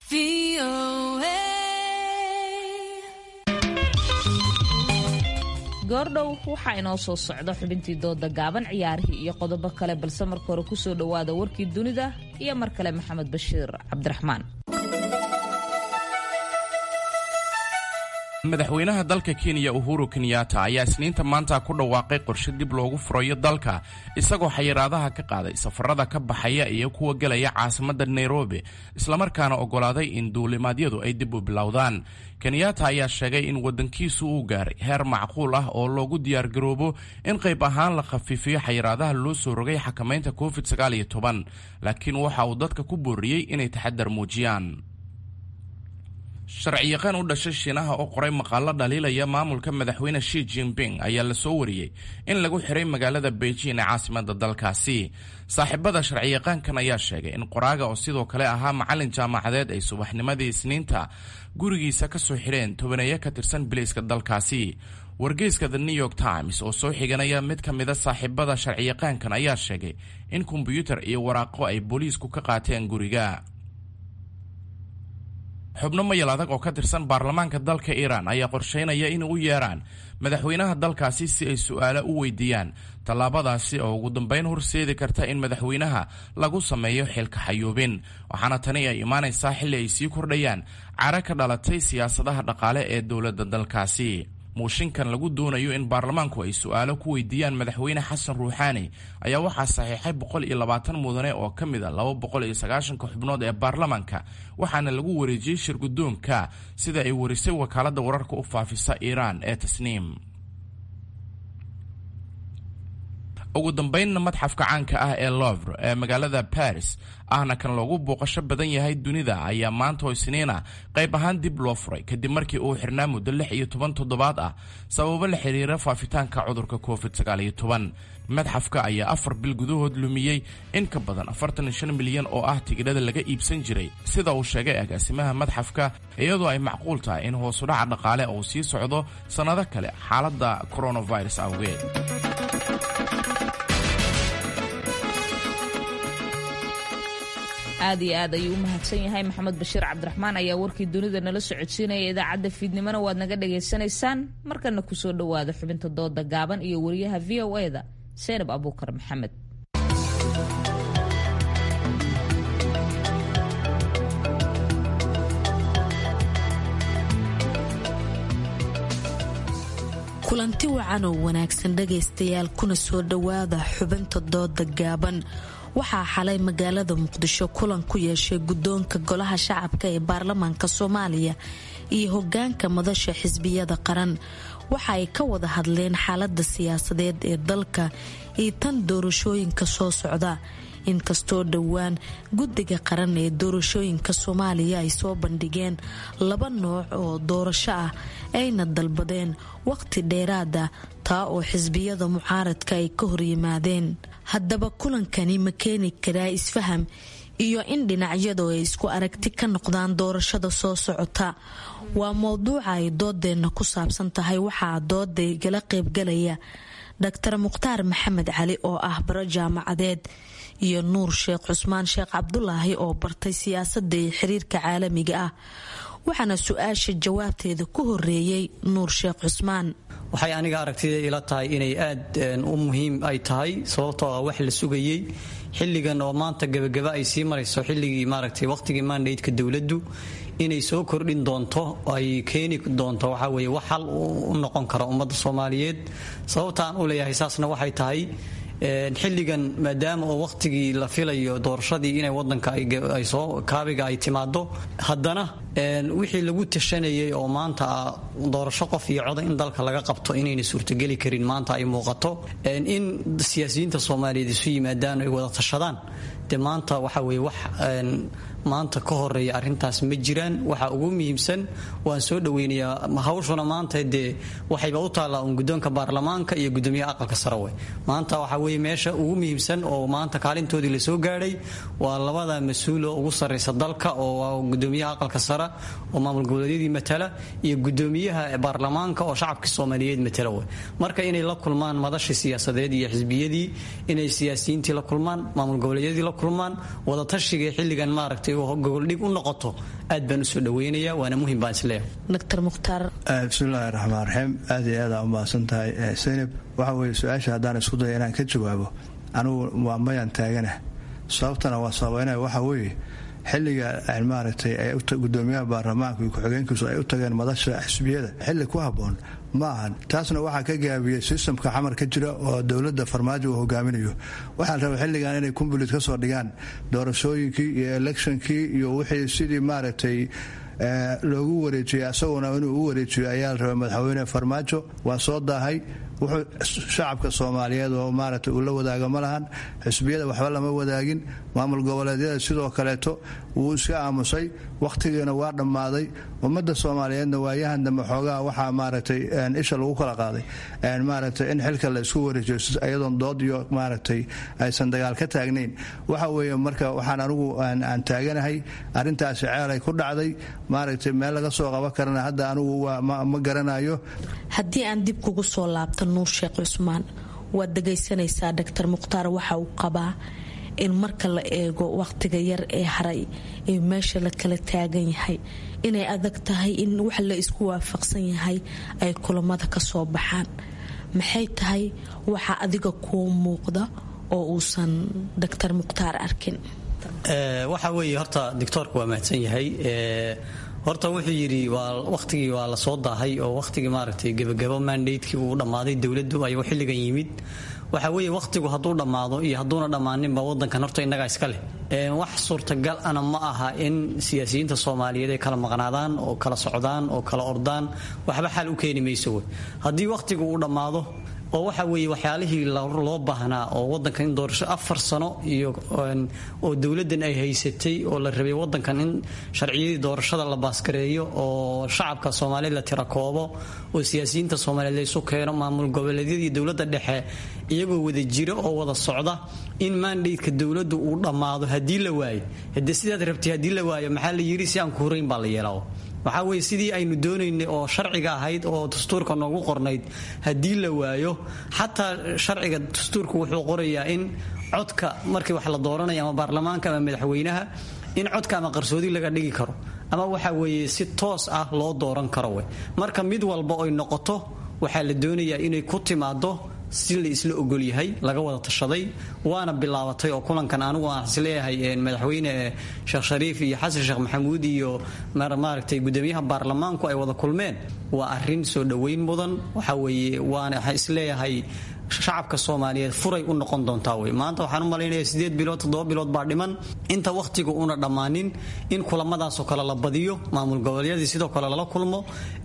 goordhow waxaa inoo soo socda xubintii dooda gaaban ciyaarihii iyo qodobo kale balse marka hore kusoo dhowaada warkii dunida iyo mar kale maxamed bashiir cabdiraxmaan madaxweynaha dalka kenya uhuru kenyatta ayaa isniinta maanta ku dhawaaqay qorshe dib loogu furayo dalka isagoo xayiraadaha ka qaaday safarada ka baxaya iyo kuwa gelaya caasimadda nairobi islamarkaana oggolaaday in duulimaadyadu ay dib u bilowdaan kenyatta ayaa sheegay in waddankiisu uu gaaray heer macquul ah oo loogu diyaargaroobo in qayb ahaan la khafiifiyo xayiraadaha loo soo rogay xakamaynta covid laakiin waxa uu dadka ku booriyey inay taxadar muujiyaan sharciyaqaan u dhashay shiinaha oo qoray maqaalo dhaliilaya maamulka madaxweyne shi jinping ayaa la soo wariyey in lagu xiray magaalada beijing ee caasimada dalkaasi saaxiibada sharciyaqaankan ayaa sheegay in qoraaga oo sidoo kale ahaa macalin jaamacadeed ay subaxnimadii isniinta gurigiisa ka soo xidheen tobaneeyo ka tirsan bilayska dalkaasi wargeyska the new york times oo soo xiganaya mid ka mida saaxiibada sharciyaqaankan ayaa sheegay in kombyuutar iyo waraaqo ay booliisku ka qaateen guriga xubno mayal adag oo ka tirsan baarlamaanka dalka iiraan ayaa qorsheynaya in u yeeraan madaxweynaha dalkaasi si ay su-aalo u weydiiyaan tallaabadaasi oo ugu dambeyn horseedi karta in madaxweynaha lagu sameeyo xilka xayuubin waxaana tani ay imaanaysaa xilli ay sii kordhayaan cara ka dhalatay siyaasadaha dhaqaale ee dowladda dalkaasi muushinkan lagu doonayo in baarlamaanku ay su-aalo ku weydiiyaan madaxweyne xasan ruuxaani ayaa waxaa saxiixay boqol iyo labaatan mudane oo ka mid a laba boqol iyo sagaashanka xubnood ee baarlamaanka waxaana lagu wareejiyey shirguddoonka sida ay warisay wakaaladda wararka u faafisa iiraan ee tasniim ugu dambeynna madxafka caanka ah ee lovre ee magaalada baris ahna kan loogu booqasho badan yahay dunida ayaa maanta oo isniina qayb ahaan dib loo furay kadib markii uu xirnaa muddo lix iyo toban toddobaad ah sababo la xiriira faafitaanka cudurka covid sagaal iyo toban madxafka ayaa afar bil gudahood lumiyey in ka badan afartan iyo shan milyan oo ah tigidhada laga iibsan jiray sida uu sheegay agaasimaha madxafka iyadoo ay macquul tahay in hoosudhaca dhaqaale uu sii socdo sannado kale xaaladda coronavirus awgeed aad iyo aad ayuu u mahadsan yahay maxamed bashiir cabdiraxmaan ayaa warkii dunida nala socodsiinaya idaacadda fiidnimona waad naga dhagaysanaysaan markana kusoo dhowaada xubinta dooda gaaban iyo wariyaha v o e da seynab abuukar maxamed kulanti wacan oo wanaagsan dhagaystayaal kuna soo dhowaada xubinta dooda gaaban waxaa xalay magaalada muqdisho kulan ku yeeshay guddoonka golaha shacabka ee baarlamaanka soomaaliya iyo hogaanka madasha xisbiyada qaran waxa ay ka wada hadleen xaalada siyaasadeed ee dalka iyo tan doorashooyinka soo socda inkastoo dhowaan guddiga qaran ee doorashooyinka soomaaliya ay soo bandhigeen laba nooc oo doorasho ah ayna dalbadeen waqti dheeraada taa oo xisbiyada mucaaradka ay ka horyimaadeen haddaba kulankani ma keeni karaa isfaham iyo in dhinacyadu ay isku aragti ka noqdaan doorashada soo socota waa mowduuca ay doodeenna ku saabsan tahay waxaa dooda igala qaybgalaya dr mukhtaar maxamed cali oo ah baro jaamacadeed iyo nuur sheekh cusmaan sheekh cabdulaahi oo bartay siyaasadda iyo xiriirka caalamiga ah waxaana su-aasha jawaabteeda ku horeeyey nuur sheekh cusmaan waxay aniga aragtida ila tahay inay aad u muhiim ay tahay sababtoo ah wax la sugayey xilligan oo maanta gebagaba ay sii marayso xilligii maaragtay waqtigii mandaydka dowladdu inay soo kordhin doonto ay keeni doonto waxaa weye wax hal u noqon kara ummadda soomaaliyeed sababta aan u leeyahay saasna waxay tahay xilligan maadaama oo waqtigii la filayo doorashadii inay wadanka ay soo kaabiga ay timaado haddana wixii lagu tashanayay oo maanta doorasho qof iyo coda in dalka laga qabto inayna suurtogeli karin maanta ay muuqato in siyaasiyiinta soomaaliyeed isu yimaadaan ay wada tashadaan de maanta waxa weye wax maanta ka horeeya arintaas ma jiraan waxa ugu muhiimsan waan soo dhaweynayaa hawshuna maanta dee waxayba u taallaa un guddoonka baarlamaanka iyo gudoomiyaha aqalka sare we maanta waxa weye meesha ugu muhiimsan oo maanta kaalintoodii lasoo gaadhay waa labada mas-uulo ugu sarraysa dalka oo gudoomiyaha aqalka sare oo maamul goboleedyadii matala iyo gudoomiyaha baarlamaanka oo shacabka soomaaliyeed matala we marka inay la kulmaan madashii siyaasadeed iyo xisbiyadii inay siyaasiyiintii la kulmaan maamul goboleedyadii la kulmaan wadatashiga xilligan maaragtay gogoldhig u noqoto aad baan usoo dhaweynaya waana muhim baan isleeyahay dr mukhtaar bismillahi raxmaan raxiim aad iyo aada umahadsan tahay saynab waxa weye su-aasha haddaan isku daya inaan ka jawaabo anugu waa mayaan taaganah sababtana waa sababeynaya waxa weeye xilliga maaragtay gudoomiyaha baarlamaanka iyo ku-xigeenkiisu ay u tageen madasha xisbiyada xilli ku habboon ma ahan taasna waxaa ka gaabiyey sistamka xamar ka jira oo dowladda farmaajo uu hogaaminayo waxaa raba xilligan inay kumbulit ka soo dhigaan doorashooyinkii iyo electionkii iyo wixii sidii maaragtay loogu wareejiyay asaguna inuu u wareejiyo ayaa la rabay madaxweyne farmaajo waa soo daahay wuxuu shacabka soomaaliyeed oo maaragtay uu la wadaaga ma lahan xisbiyada waxba lama wadaagin maamul goboleedyada sidoo kaleeto wuu iska aamusay wakhtigiina waa dhammaaday ummadda soomaaliyeedna waayahan dambe xoogaha waxaa maaragtay isha lagu kala qaaday maaragtay in xilka la isku wareejiyo iyadoon dood iyo maaragtay aysan dagaal ka taagnayn waxa weeye marka waxaan anigu aan taaganahay arrintaasi ceelay ku dhacday maaragtay meel laga soo qaban karana hadda anigu ma garanayo haddii aan dib kugu soo laabto nuur sheekh cusmaan waad dhagaysanaysaa doctor mukhtaar waxa uu qabaa in marka la eego wakhtiga yar ee haray ee meesha la kala taagan yahay inay adag tahay in wax la isku waafaqsan yahay ay kulamada ka soo baxaan maxay tahay waxa adiga kuu muuqda oo uusan doctor mukhtaar arkin waxa weeye horta doctoorku waa mahadsan yahay horta wuxuu yidhi waa wakhtigii waa la soo daahay oo wakhtigii maaragtay gebagabo mandatekii uu dhammaaday dowladdu ayuu xilligan yimid waxa weeye wakhtigu hadduu dhammaado iyo hadduuna dhammaaninba wadankan horta innagaa iska leh wax suurtagal ana ma aha in siyaasiyiinta soomaaliyeed ay kala maqnaadaan oo kala socdaan oo kala ordaan waxba xal u keeni mayso wey haddii wakhtigu uu dhammaado oo waxa weeye waxyaalihii loo baahnaa oo wadankan in doorasho afar sano iyo oo dowladdan ay haysatay oo la rabay wadankan in sharciyadii doorashada la baaskareeyo oo shacabka soomaaliyeed la tirakoobo oo siyaasiyiinta soomaaliyeed laysu keeno maamul goboleedyadii dowladda dhexe iyagoo wada jiro oo wada socda in mandatka dowladdu uu dhammaado haddii la waayo hadee sidaad rabtay haddii la waayo maxaa la yidhi si aan ku hurayn baa la yeelaa waxaa weye sidii aynu doonaynay oo sharciga ahayd oo dastuurka noogu qornayd haddii la waayo xataa sharciga dastuurku wuxuu qorayaa in codka markii wax la dooranaya ama baarlamaanka ama madaxweynaha in codka ama qarsoodi laga dhigi karo ama waxa weeye si toos ah loo dooran karo we marka mid walba oy noqoto waxaa la doonayaa inay ku timaado si la isla ogol yahay laga wada tashaday waana bilaabatay oo kulankan anigu aan isleeyahay madaxweyne sheekh shariif iyo xasan sheekh maxamuud iyo maaragtay gudoomiyaha baarlamaanku ay wada kulmeen waa arin soo dhoweyn mudan waxa weeye waana waxaan isleeyahay shacabka soomaaliyeed furay u noqon doontaa wey maanta waxaan u malaynaya sideed bilood toddoba bilood baa dhiman inta wakhtiga una dhammaanin in kulamadaasoo kale la badiyo maamul goboleedyadii sidoo kale lala kulmo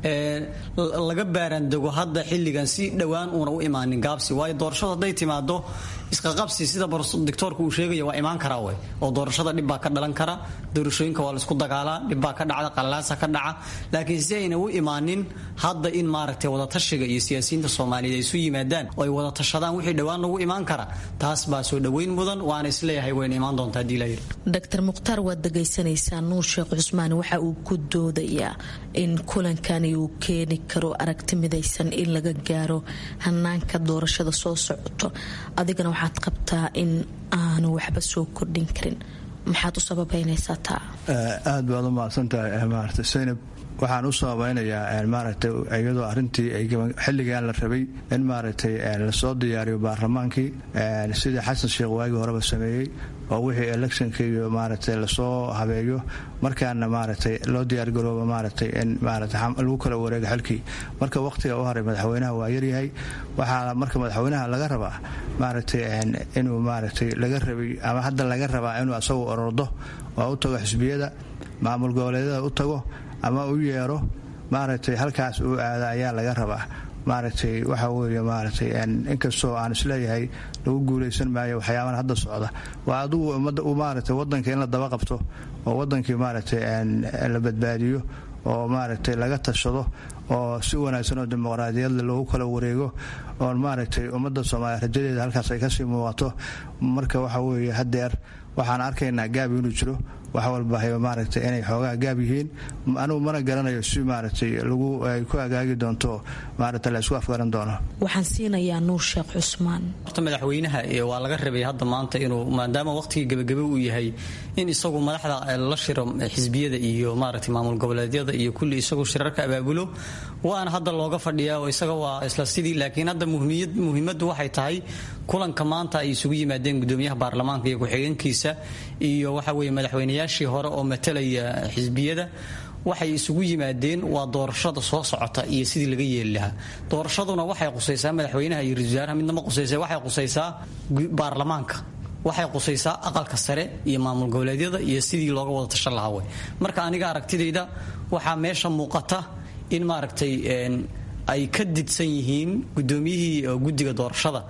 laga baaraandego hadda xilligan si dhowaan uuna u imaanin gaabsi waayo doorashadu hadday timaado isqaqabsi sida doctoorka uu sheegaya waa imaan karaa wey oo doorashada dhib baa ka dhalan kara doorashooyinka waa laisku dagaalaa dhib baa ka dhacda qalalaasa ka dhaca laakiin si ayna u imaanin hadda in maaragtay wadatashiga iyo siyaasiyiinta soomaaliyeed ay isu yimaadaan oo ay wada tashadaan wixii dhowaan lagu imaan kara taas baa soo dhoweyn mudan waana isleeyahay wayna imaan doontaa hadii layidhi doctor mukhtaar waad dhegaysanaysaa nuur sheekh cusmaan waxa uu ku doodayaa in kulankani uu keeni karo aragti midaysan in laga gaaro hanaanka doorashada soo socoto adigana waxaad qabtaa in aanu waxba soo kordhin karin maxaad u sababaynaysaa taa aad baad u mahadsantahay maarata saynab waxaan u sababaynayaa maaragtay iyadoo arrintii xilligan la rabay in maaragtay lasoo diyaariyo baarlamaankii sidii xasan sheekh waagii horeba sameeyey oo wixii electionka iyo maaragtay lasoo habeeyo markaana maaragtay loo diyaargarooba maaragtay in maaragtay lagu kala wareego xilkii marka wakhtiga u haray madaxweynaha waa yaryahay waxaa marka madaxweynaha laga rabaa maaragtay inuu maaragtay laga rabay ama hadda laga rabaa inuu asagu orordo oo u tago xisbiyada maamul goboleedyada u tago ama u yeero maaragtay halkaas uu aada ayaa laga rabaa maaragtay waxa weeye maaragtay inkastoo aan isleeyahay lagu guulaysan maayo waxyaabahan hadda socda waa adigu maaragtay wadanka in la daba qabto oo wadankii maaragtay la badbaadiyo oo maaragtay laga tashado oo si wanaagsan oo dimuqraadiyadle loogu kala wareego oo maaragtay ummadda soomaaliya rajadeeda halkaas ay kasii muuqato marka waxa weeye hadeer waxaan arkaynaa gaab inuu jiro wax walba maaragtay inay xoogaa gaab yihiin anugu mana garanayo si maaragtay lagu ay ku agaagi doonto maaragtay la isku afgaran doono waxaan siinayaa nuur sheekh cusmaan horta madaxweynaha waa laga rabay hadda maanta inuu maadaama waqtigii gebagebe uu yahay in isagu madaxda la shiro xisbiyada iyo maaragtay maamul goboleedyada iyo kulli isagu shirarka abaabulo waana hadda looga fadhiyaa oo isaga waa isla sidii laakiin hadda muhiimaddu waxay tahay kulanka maanta ay isugu yimaadeen gudoomiyaha baarlamaanka iyo ku-xigeenkiisa iyo waxa weeye madaxweynayaashii hore oo matalaya xisbiyada waxay isugu yimaadeen waa doorashada soo socota iyo sidii laga yeeli lahaa doorashaduna waxay qusaysaa madaxweynaha iyo ra-isul wasaaraha midnama qusaysa waxay qusaysaa baarlamaanka waxay qusaysaa aqalka sare iyo maamul goboleedyada iyo sidii looga wada tashan lahaa wey marka aniga aragtidayda waxaa meesha muuqata in maaragtay ay ka didsan yihiin gudoomiyihii guddiga doorashada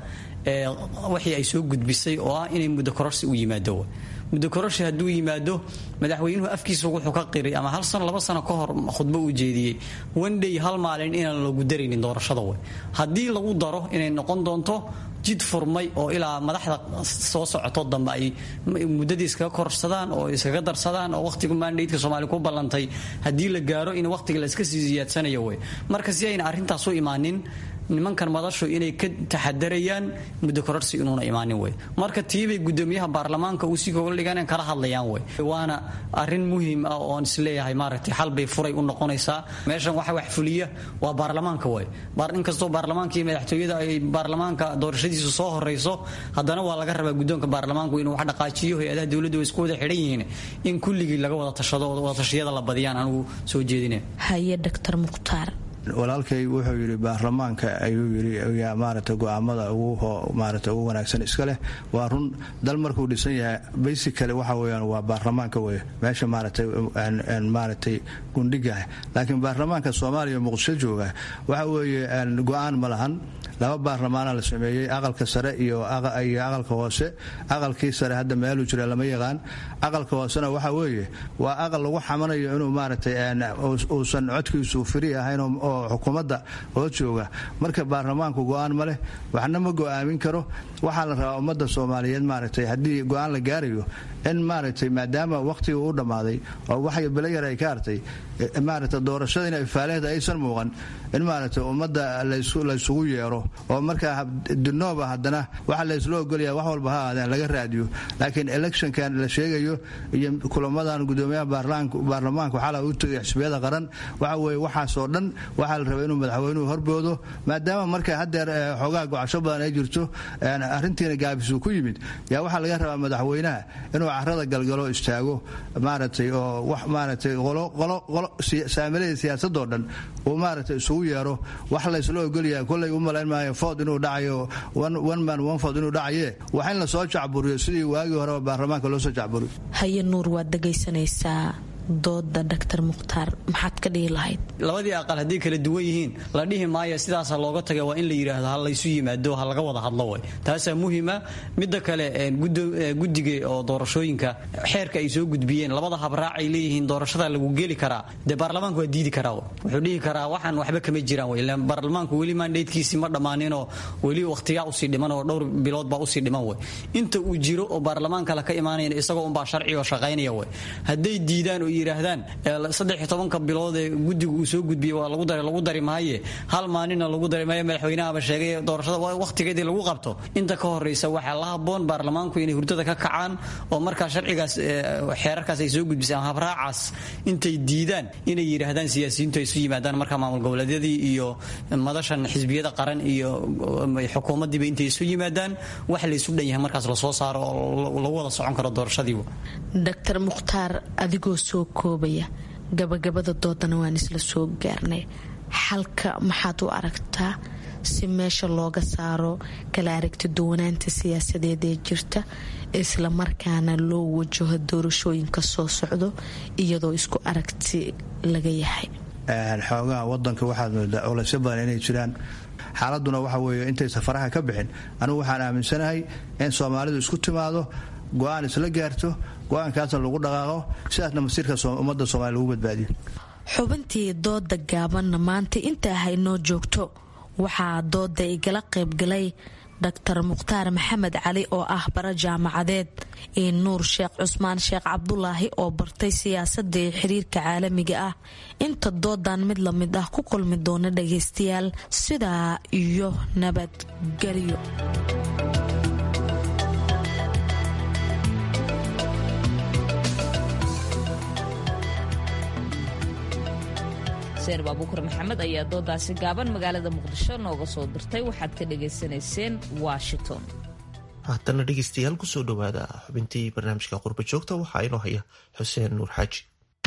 wixii ay soo gudbisay oo ah inay muddo kororsi u yimaado muddo kororsi hadduu yimaado madaxweynuhu afkiisa wuxuu ka qiray ama hal sano laba sano ka hor khudbo uu jeediyey wandhay hal maalin inaan lagu daraynin doorashada wey haddii lagu daro inay noqon doonto jid furmay oo ilaa madaxda soo socoto dambe ay muddadii iskaga korsadaan oo iskaga darsadaan oo wakhtiga maandhaydka soomaaliya ku ballantay haddii la gaaro in wakhtiga la iska sii ziyaadsanayo wey marka si ayna arrintaas u imaanin nimankan madashu inay ka taxadarayaan muddo kororsi inuuna imaanin wey marka tiibay gudoomiyaha baarlamaanka uu si koga dhigan kala hadlayaan wey waana arin muhiim ah oon isleeyahay maaragtay xalbay furay u noqonaysaa meeshan waxa wax fuliya waa baarlamaanka wey inkastoo baarlamaanka iyo madaxtooyada ay baarlamaanka doorashadiisu soo horeyso haddana waa laga rabaa guddoonka baarlamaanku inuu wax dhaqaajiyo hay-adaha dowladda way isku wada xidhan yihiin in kulligii laga wada tashado oo wadatashiyada la badiyaan anigu soo jeedina haye dr mukhtaar walaalkay wuxuu yidhi baarlamaanka ayuu yidhi yaa maaragtay go-aamada ugu maaragtay ugu wanaagsan iska leh waa run dal markuu dhisan yahay basically waxa weeyaan waa baarlamaanka wey meesha maaragtay maaragtay gundhigaah laakiin baarlamaanka soomaaliya muqdisho jooga waxa weeye go-aan ma lahan laba baarlamaana la sameeyey aqalka sare iyo aqalka hoose aqalkii sare hadda meeluu jira lama yaqaan aqalka hoosena waxa weeye waa aqal lagu xamanayo inuu maaragtay uusan codkiisu firi ahayn oo xukuumadda oo jooga marka baarlamaanku go-aan ma leh waxna ma go-aamin karo waxaa la rabaa ummadda soomaaliyeed maaragtay haddii go-aan la gaarayo in maaragtay maadaama wakhtiga u dhammaaday oo wax belayar ay ka hartay maaragtay doorashada in faaleehda aysan muuqan in maaragtay ummadda laysugu yeero oo markaa dinooba haddana waxa laysla ogolaya wax walba ha aadeen laga raadiyo laakiin electionkan la sheegayo iyo kulamadan gudoomiyaha baarlamaanka waxaa u tegay xisbiyada qaran waxa weeye waxaasoo dhan waxaa la rabaa inuu madaxweynuhu horboodo maadaama marka haddeer xoogaha gocasho badan ay jirto arrintiina gaabisuu ku yimid yaa waxaa laga rabaa madaxweynaha inuu carada galgalo istaago maaragtay oo wax maaragtay saamilada siyaasadoo dhan uu maaragtay isugu yeero wax laysla ogolyaha kollay u malayn maayo food inuu dhacayo one man one food inuu dhacaye wax in lasoo jacburiyo sidii waagii horeba baarlamaanka loo soo jacburiyo haye nuur waad dhegaysanaysaa dooda dr mukhtaar maxaad ka dhihi lahayd labadii aqal hadday kala duwan yihiin la dhihi maayo sidaasa looga taga waa in la yidhaahdo ha laysu yimaado ha laga wada hadlo way taasaa muhima midda kale guddiga oo doorashooyinka xeerka ay soo gudbiyeen labada habraac ay leeyihiin doorashada lagu geli karaa dee baarlamaanku waa diidi karaa wuxuu dhihi karaa waxaan waxba kama jiraan wey ilaan baarlamaanku weli maandheydkiisii ma dhammaaninoo weli wakhtigaa usii dhiman oo dhowr bilood baa usii dhiman wey inta uu jiro oo baarlamaanka la ka imaanayan isagoo unbaa sharciga shaqaynaya wey hadday diidaan oo yidhaahdaan saddex tobanka bilood ee guddigu uu soo gudbiyey waa lagu dari lagu dari maaye hal maalinna lagu dari maayo madaxweynahaba sheegay doorashada wakhtigeedii lagu qabto inta ka horreysa waxaa la habboon baarlamaanku inay hurdada ka kacaan oo markaa sharcigaas xeerarkaas ay soo gudbisay ama habraacaas intay diidaan inay yidhaahdaan siyaasiyiintu ay isu yimaadaan markaa maamul goboleedyadii iyo madashan xisbiyada qaran iyo xukuumaddiiba intay isu yimaadaan wax laysu dhan yahay markaas lasoo saaro oo lagu wada socon karo doorashadiiba dr mukhtaar adigoo soo koobaya gabagabada doodana waan isla soo gaarnay xalka maxaad u aragtaa si meesha looga saaro kala aragti duwanaanta siyaasadeed ee jirta isla markaana loo wajaho doorashooyinka soo socdo iyadoo isku aragti laga yahay xoogaha wadanka waxaad moodaa culaysyo badan inay jiraan xaaladuna waxa weeye intay safaraha ka bixin anigu waxaan aaminsanahay in soomaalidu isku timaado go-aan isla gaarto go-aankaasna lagu dhaqaaqo sidaasna masiirka ummadda soomaliya lagu badbaadiyo xubintii dooda gaabanna maanta inta haynoo joogto waxaa dooda igala qaybgalay dr mukhtaar maxamed cali oo ah bara jaamacadeed iyo nuur sheekh cusmaan sheekh cabdulaahi oo bartay siyaasadda iyo xiriirka caalamiga ah inta doodan mid la mid ah ku kulmi doona dhagaystayaal sidaa iyo nabadgelyo seen baabuukar maxamed ayaa doodaasi gaaban magaalada muqdisho nooga soo dirtay waxaad ka dhagaysanayseen washington haatana dhegeystayaal kusoo dhowaada xubintii barnaamijka qurba joogta waxaa inoo haya xuseen nuur xaaji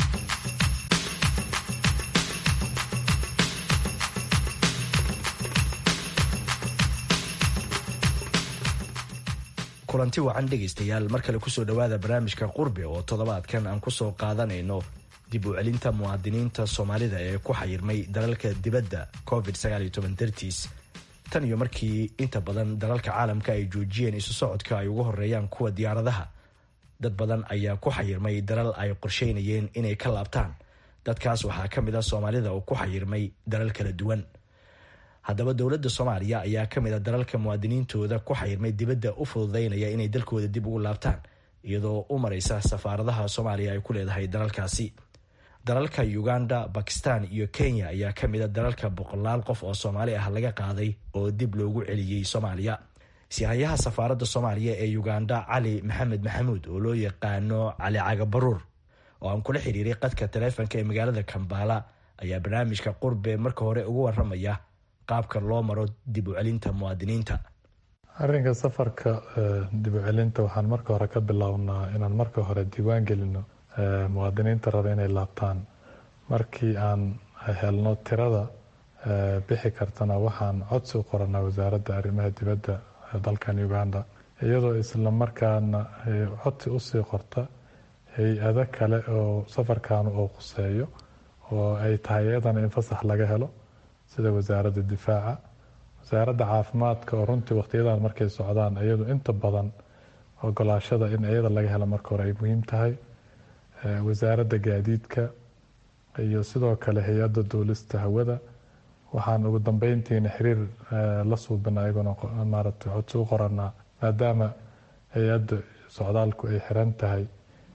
kulanti wacan dhegaystayaal mar kale kusoo dhowaada barnaamijka qurbe oo toddobaadkan aan kusoo qaadanayno dib u celinta muwaadiniinta soomaalida ee ku xayirmay dalalka dibadda covid dartiis tan iyo markii inta badan dalalka caalamka ay joojiyeen isu socodka ay ugu horeeyaan kuwa diyaaradaha dad badan ayaa ku xayirmay dalal ay qorsheynayeen inay ka laabtaan dadkaas waxaa ka mid a soomaalida oo ku xayirmay dalal kala duwan haddaba dowladda soomaaliya ayaa ka mid a dalalka muwaadiniintooda ku xayirmay dibadda u fududeynaya inay dalkooda dib ugu laabtaan iyadoo u maraysa safaaradaha soomaaliya ay ku leedahay dalalkaasi dalalka uganda bakistan iyo kenya ayaa ka mid a dalalka boqolaal qof oo soomaali ah laga qaaday oo dib loogu celiyey soomaaliya sihayaha safaaradda soomaaliya ee uganda cali maxamed maxamuud oo loo yaqaano cali cagabaruur oo aan kula xiriiray qadka taleefonka ee magaalada kambala ayaa barnaamijka qurbe marka hore ugu waramaya qaabka loo maro dib u celinta muwaadiniinta arrinka safarka dib u celinta waxaan marka hore ka bilownaa inaan marka hore diiwaan gelino muwaadiniinta raba inay laabtaan markii aan helno tirada bixi kartana waxaan codsi u qoranaa wasaaradda arrimaha dibadda dalkan uganda iyadoo isla markaana codsi usii qorta hay-ado kale oo safarkan uu quseeyo oo ay tahay iyadana in fasax laga helo sida wasaaradda difaaca wasaaradda caafimaadka oo runtii wakhtiyadan markay socdaan iyadu inta badan ogolaashada in iyada laga helo marka hore ay muhiim tahay wasaaradda gaadiidka iyo sidoo kale hay-adda duulista hawada waxaan ugu dambeyntiina xiriir la suubina ayaguna maaragtay codsi u qoranaa maadaama hay-adda socdaalku ay xiran tahay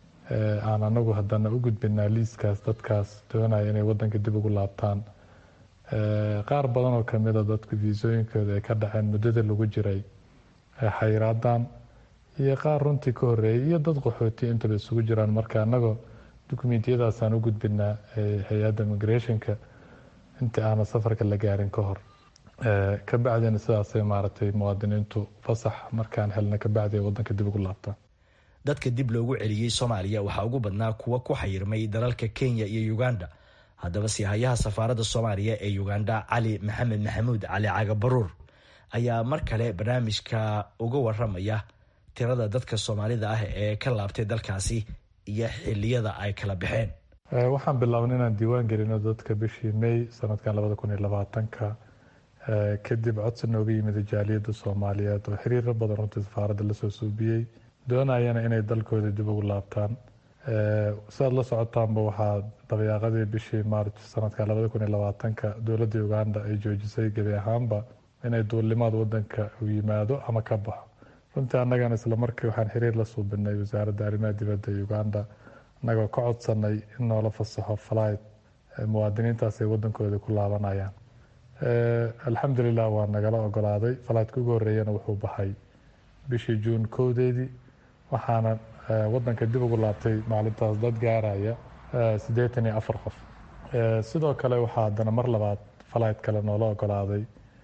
aan anagu haddana u gudbinaa liiskaas dadkaas doonaya inay wadanka dib ugu laabtaan qaar badan oo kamida dadku viisooyinkooda ay ka dhaceen muddada lagu jiray xayraadan iyo qaar runtii ka horeeyay iyo dad qaxooti intaba isugu jiraan marka anagoo dukumentiyadaasaan u gudbinaa hay-adda immigrationka intii aana safarka la gaarin ka hor kabacdina sidaasay maaragtay muwaadiniintu fasax markaan helna kabacdi ay wadanka dib ugu laabtaan dadka dib loogu celiyey soomaaliya waxaa ugu badnaa kuwa ku xayirmay dalalka kenya iyo uganda haddaba sihayaha safaaradda soomaaliya ee uganda cali maxamed maxamuud cali cagabaruur ayaa mar kale barnaamijka uga waramaya tirada dadka soomaalida ah ee ka laabtay dalkaasi iyo xiliyada ay kala baxeen waxaan bilaabnay inaan diiwaan gelino dadka bishii may sanadkan labada kun iyo labaatanka kadib codsi nooga yimid jaaliyadda soomaaliyeed oo xiriiro badan runtii safaaradda lasoo suubiyey doonayana inay dalkooda dib ugu laabtaan sidaad la socotaanba waxaa dabayaaqadii bishii maarch sanadkan labada kun iyo labaatanka dowladda uganda ay joojisay gebi ahaanba inay duulimaad wadanka u yimaado ama ka baxo runtii annagana isla markii waxaan xiriir la suubinay wasaaradda arrimaha dibadda ee uganda annagoo ka codsanay in noola fasaxo flight muwaadiniintaas ay wadankooda ku laabanayaan alxamdulilah waa nagala ogolaaday flightka ugu horeeyana wuxuu baxay bishii juun kowdeedii waxaana wadanka dib ugu laabtay maalintaas dad gaaraya siddeetan iyo afar qof sidoo kale waxaa haddana mar labaad flight kale noola ogolaaday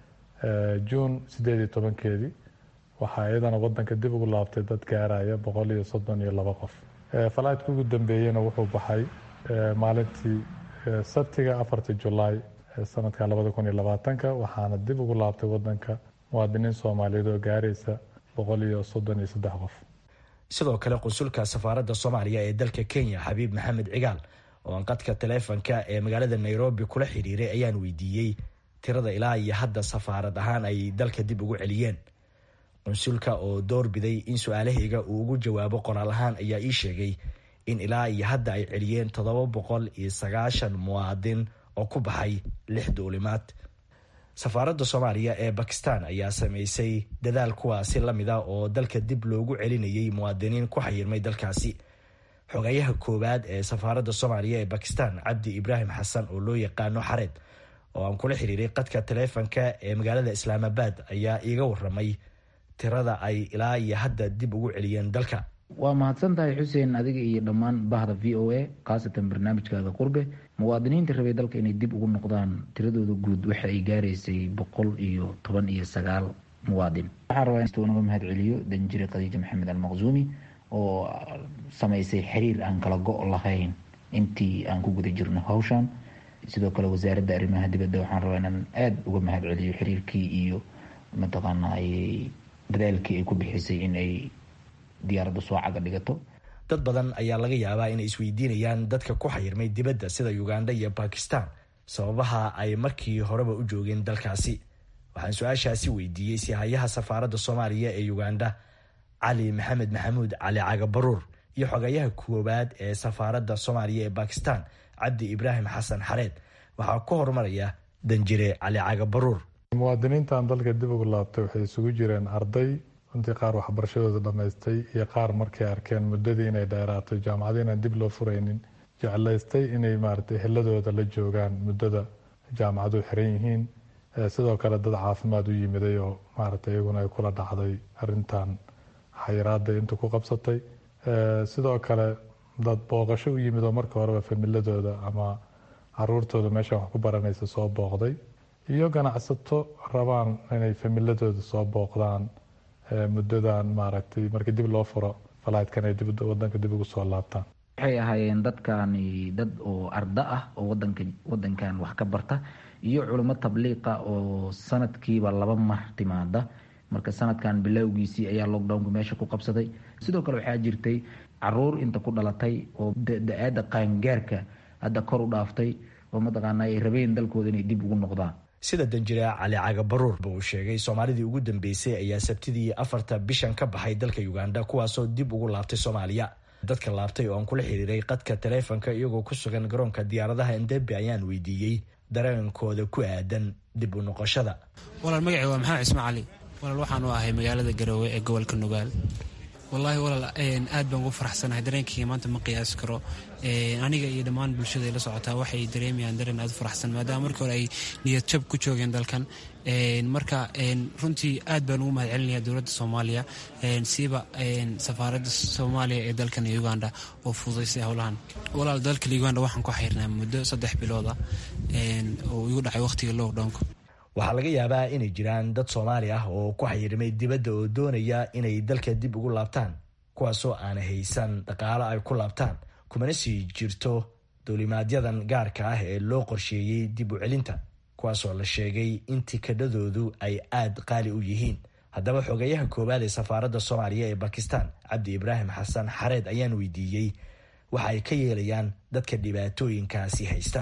juun siddeed iyo tobankeedii waxaa iyadana wadanka dib ugu laabtay dad gaaraya boqol iyo soddon iyo laba qof flightka ugu dambeeyena wuxuu baxay maalintii sabtiga afarta julaay sanadka labada kun iyo labaatanka waxaana dib ugu laabtay wadanka muwaadiniin soomaaliyeed oo gaaraysa boqol iyo soddon iyo saddex qof sidoo kale qunsulka safaaradda soomaaliya ee dalka kenya xabiib maxamed cigaal oo aan qadka taleefonka ee magaalada nairobi kula xiriiray ayaan weydiiyey tirada ilaa iyo hadda safaarad ahaan ay dalka dib ugu celiyeen qunsulka oo doorbiday in su-aalahayga uu ugu jawaabo qoraal ahaan ayaa ii sheegay in ilaa iyo hadda ay celiyeen toddoba boqol iyo sagaashan muwaadin oo ku baxay lix duulimaad safaaradda soomaaliya ee bakistan ayaa sameysay dadaal kuwaasi lamid a oo dalka dib loogu celinayay muwaadiniin ku xayirmay dalkaasi xogayaha koowaad ee safaaradda soomaaliya ee bakistan cabdi ibraahim xasan oo loo yaqaano xareed oo aan kula xiriiray qadka taleefonka ee magaalada islaamabaad ayaa iiga waramay tirada ay ilaa iyo hadda dib ugu celiyeen dalka waa mahadsan tahay xuseen adiga iyo dhammaan bahda v o a khaasatan barnaamijkaada qurbe muwaadiniinta rabay dalka inay dib ugu noqdaan tiradooda guud waxa ay gaaraysay boqol iyo toban iyo sagaal muwaadin waxaan rabaa in naga mahad celiyo danjire khadiija maxamed almaqzuumi oo samaysay xiriir aan kala go' lahayn intii aan ku guda jirno hawshan sidoo kale wasaaradda arrimaha dibadda waxaan rabaa inaan aada uga mahad celiyo xiriirkii iyo mataqaana dadaalkii ay ku bixisay in ay diyaaradda soo caga dhigato dad badan ayaa laga yaabaa inay isweydiinayaan dadka ku xayirmay dibadda sida uganda iyo bakistan sababaha ay markii horeba u joogeen dalkaasi waxaan su-aashaasi weydiiyey sihayaha safaaradda soomaaliya ee uganda cali maxamed maxamuud cali cagabaruur iyo xogayaha koowaad ee safaaradda soomaaliya ee bakistan cabdi ibraahim xasan xareed waxaa ku horumaraya danjire cali cagabaruur muwaadiniintan dalka dib ugu laabtay waxay isugu jireen arday runtii qaar waxbarashadooda dhammaystay iyo qaar markay arkeen muddadii inay dheeraato jaamacada inaan dib loo furaynin jeclaystay inay maaragtay heladooda la joogaan muddada jaamacadu xiran yihiin sidoo kale dad caafimaad u yimiday oo maaragtay iyaguna ay kula dhacday arrintan xayiraada inta ku qabsatay sidoo kale dad booqasho u yimid oo marka horeba familadooda ama caruurtooda meeshan wax ku baranaysa soo booqday iyo ganacsato rabaan inay familadooda soo booqdaan muddadan maaragtay markii dib loo furo falaydkan ay wadanka dib ugu soo laabtaan waxay ahaayeen dadkani dad oo arda ah oo wadanka wadankan wax ka barta iyo culimo tabliiqa oo sanadkiiba laba mar timaada marka sanadkan bilowgiisii ayaa lockdownku meesha ku qabsaday sidoo kale waxaa jirtay caruur inta ku dhalatay oo da-aada qaangaarka hadda kor u dhaaftay oo mataqaana ay rabeen dalkooda inay dib ugu noqdaan sida danjire cali cagabaruur ba uu sheegay soomaalidii ugu dambeysay ayaa sabtidii afarta bishan ka baxay dalka uganda kuwaasoo dib ugu laabtay soomaaliya dadka laabtay oo aan kula xiriiray qadka taleefonka iyagoo ku sugan garoonka diyaaradaha endebe ayaan weydiiyey dareenkooda ku aadan dib u noqoshada walaal magacii waa maxamed cismaan cali walaal waxaanu ahay magaalada garoowe ee gobolka nugaal wallaahi walaal aad baan ugu faraxsanahay dareenkayga maanta ma qiyaasi karo aniga iyo dhammaan bulshada la socotaa waxay dareemayaan dareen aad u faraxsan maadaama markii hore ay niyad jab ku joogeen dalkan marka runtii aad baan ugu mahad celinaya dowladda soomaaliya siiba safaaradda soomaaliya ee dalkan uganda oo fududaysay howlahan walaal dalka uganda waxaan ku xayrnaa muddo saddex bilooda oo igu dhacay waqhtiga lockdownka waxaa laga yaabaa inay jiraan dad soomaali ah oo ku xayirmay dibadda oo doonaya inay dalka dib ugu laabtaan kuwaasoo aan haysan dhaqaalo ay ku laabtaan kumana sii jirto duulimaadyadan gaarka ah ee loo qorsheeyey dib u celinta kuwaasoo la sheegay in tikadhadoodu ay aad qaali u yihiin haddaba xogeyaha koowaad ee safaaradda soomaaliya ee bakistan cabdi ibraahim xasan xareed ayaan weydiiyey waxa ay ka yeelayaan dadka dhibaatooyinkaasi haysta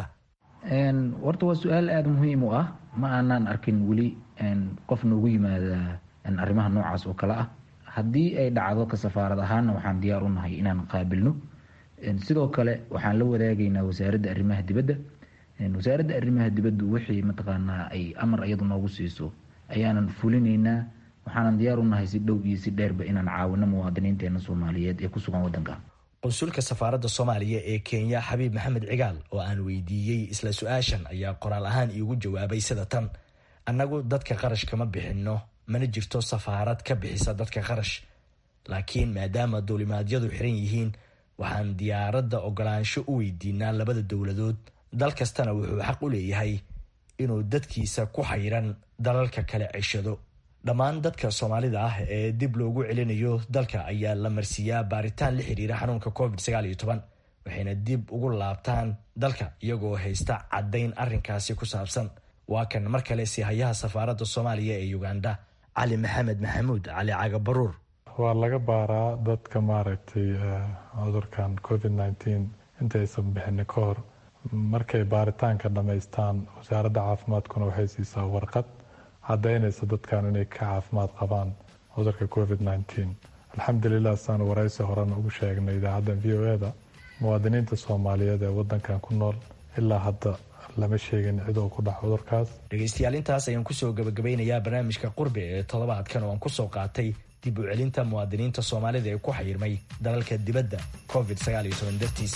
horta waa su-aal aada muhiim u ah ma aanaan arkin weli qof noogu yimaada arrimaha noocaas oo kale ah haddii ay dhacdo ka safaarad ahaana waxaan diyaar u nahay inaan qaabilno sidoo kale waxaan la wadaagaynaa wasaaradda arrimaha dibadda wasaaradda arrimaha dibaddu wixii mataqaanaa ay amar iyadu noogu siiso ayaanan fulinaynaa waxaanan diyaar u nahay si dhow iyo si dheerba inaan caawino muwaadiniinteena soomaaliyeed ee ku sugan waddanka qunsulka safaaradda soomaaliya ee kenya xabiib maxamed cigaal oo aan weydiiyey isla su-aashan ayaa qoraal ahaan iigu jawaabay sida tan annagu dadka qarash kama bixinno mana jirto safaarad ka bixisa dadka qarash laakiin maadaama duulimaadyadu xiran yihiin waxaan diyaaradda ogolaansho u weydiinaa labada dowladood dal kastana wuxuu xaq u leeyahay inuu dadkiisa ku xayiran dalalka kale ceshado dhammaan dadka soomaalida ah ee dib loogu celinayo dalka ayaa la marsiiyaa baaritaan la xiriira xanuunka covid waxayna dib ugu laabtaan dalka iyagoo haysta caddayn arrinkaasi ku saabsan waa kan mar kale sihayaha safaaradda soomaaliya ee uganda cali maxamed maxamuud cali cagabaruur waa laga baaraa dadka maaragtay cudurkan covid nteen intaysan bixini ka hor markay baaritaanka dhammaystaan wasaaradda caafimaadkuna waxay siisaa warqad caddaynaysa dadkan inay ka caafimaad qabaan cudurka covid nteen alxamdulilah saan waraysi horena ugu sheegnay idaacaddan v o eda muwaadiniinta soomaaliyeed ee wadankan ku nool ilaa hadda lama sheegin cid oo ku dhac cudurkaas dhegaystayaal intaas ayaan kusoo gabagabeynayaa barnaamijka qurbi ee toddobaadkan oo aan kusoo qaatay dib u celinta muwaadiniinta soomaalida ee ku xayirmay dalalka dibadda covid dartiis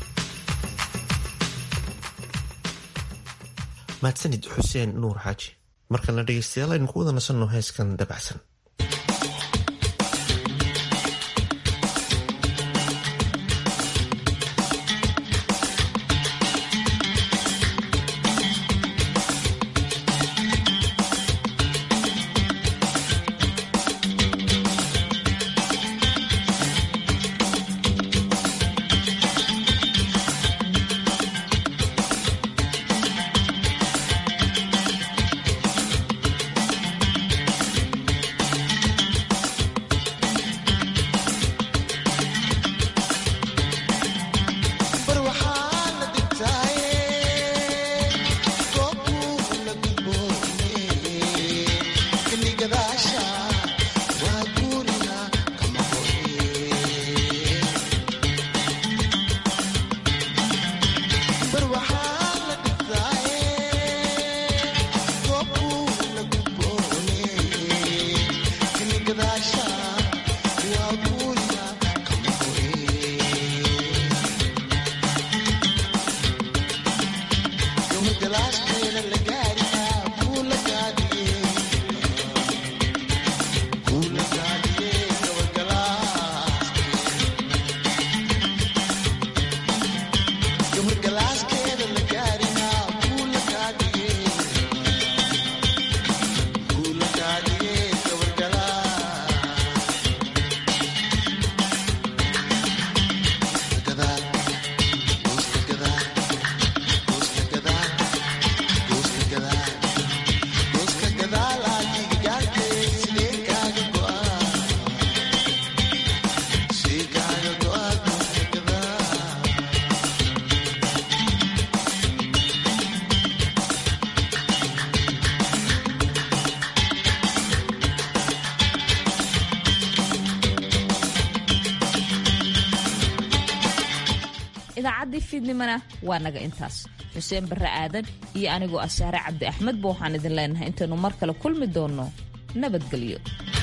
mahadsanid xuseen nuur xaaji markalena dhegeystayaal aynu ku wada nasanno heeskan dabacsan idaacaddii fiidnimana waa naga intaas xuseen barre aadan iyo anigoo ah saare cabdi axmed ba waxaan idin leenahay intaynu mar kale kulmi doonno nabadgelyo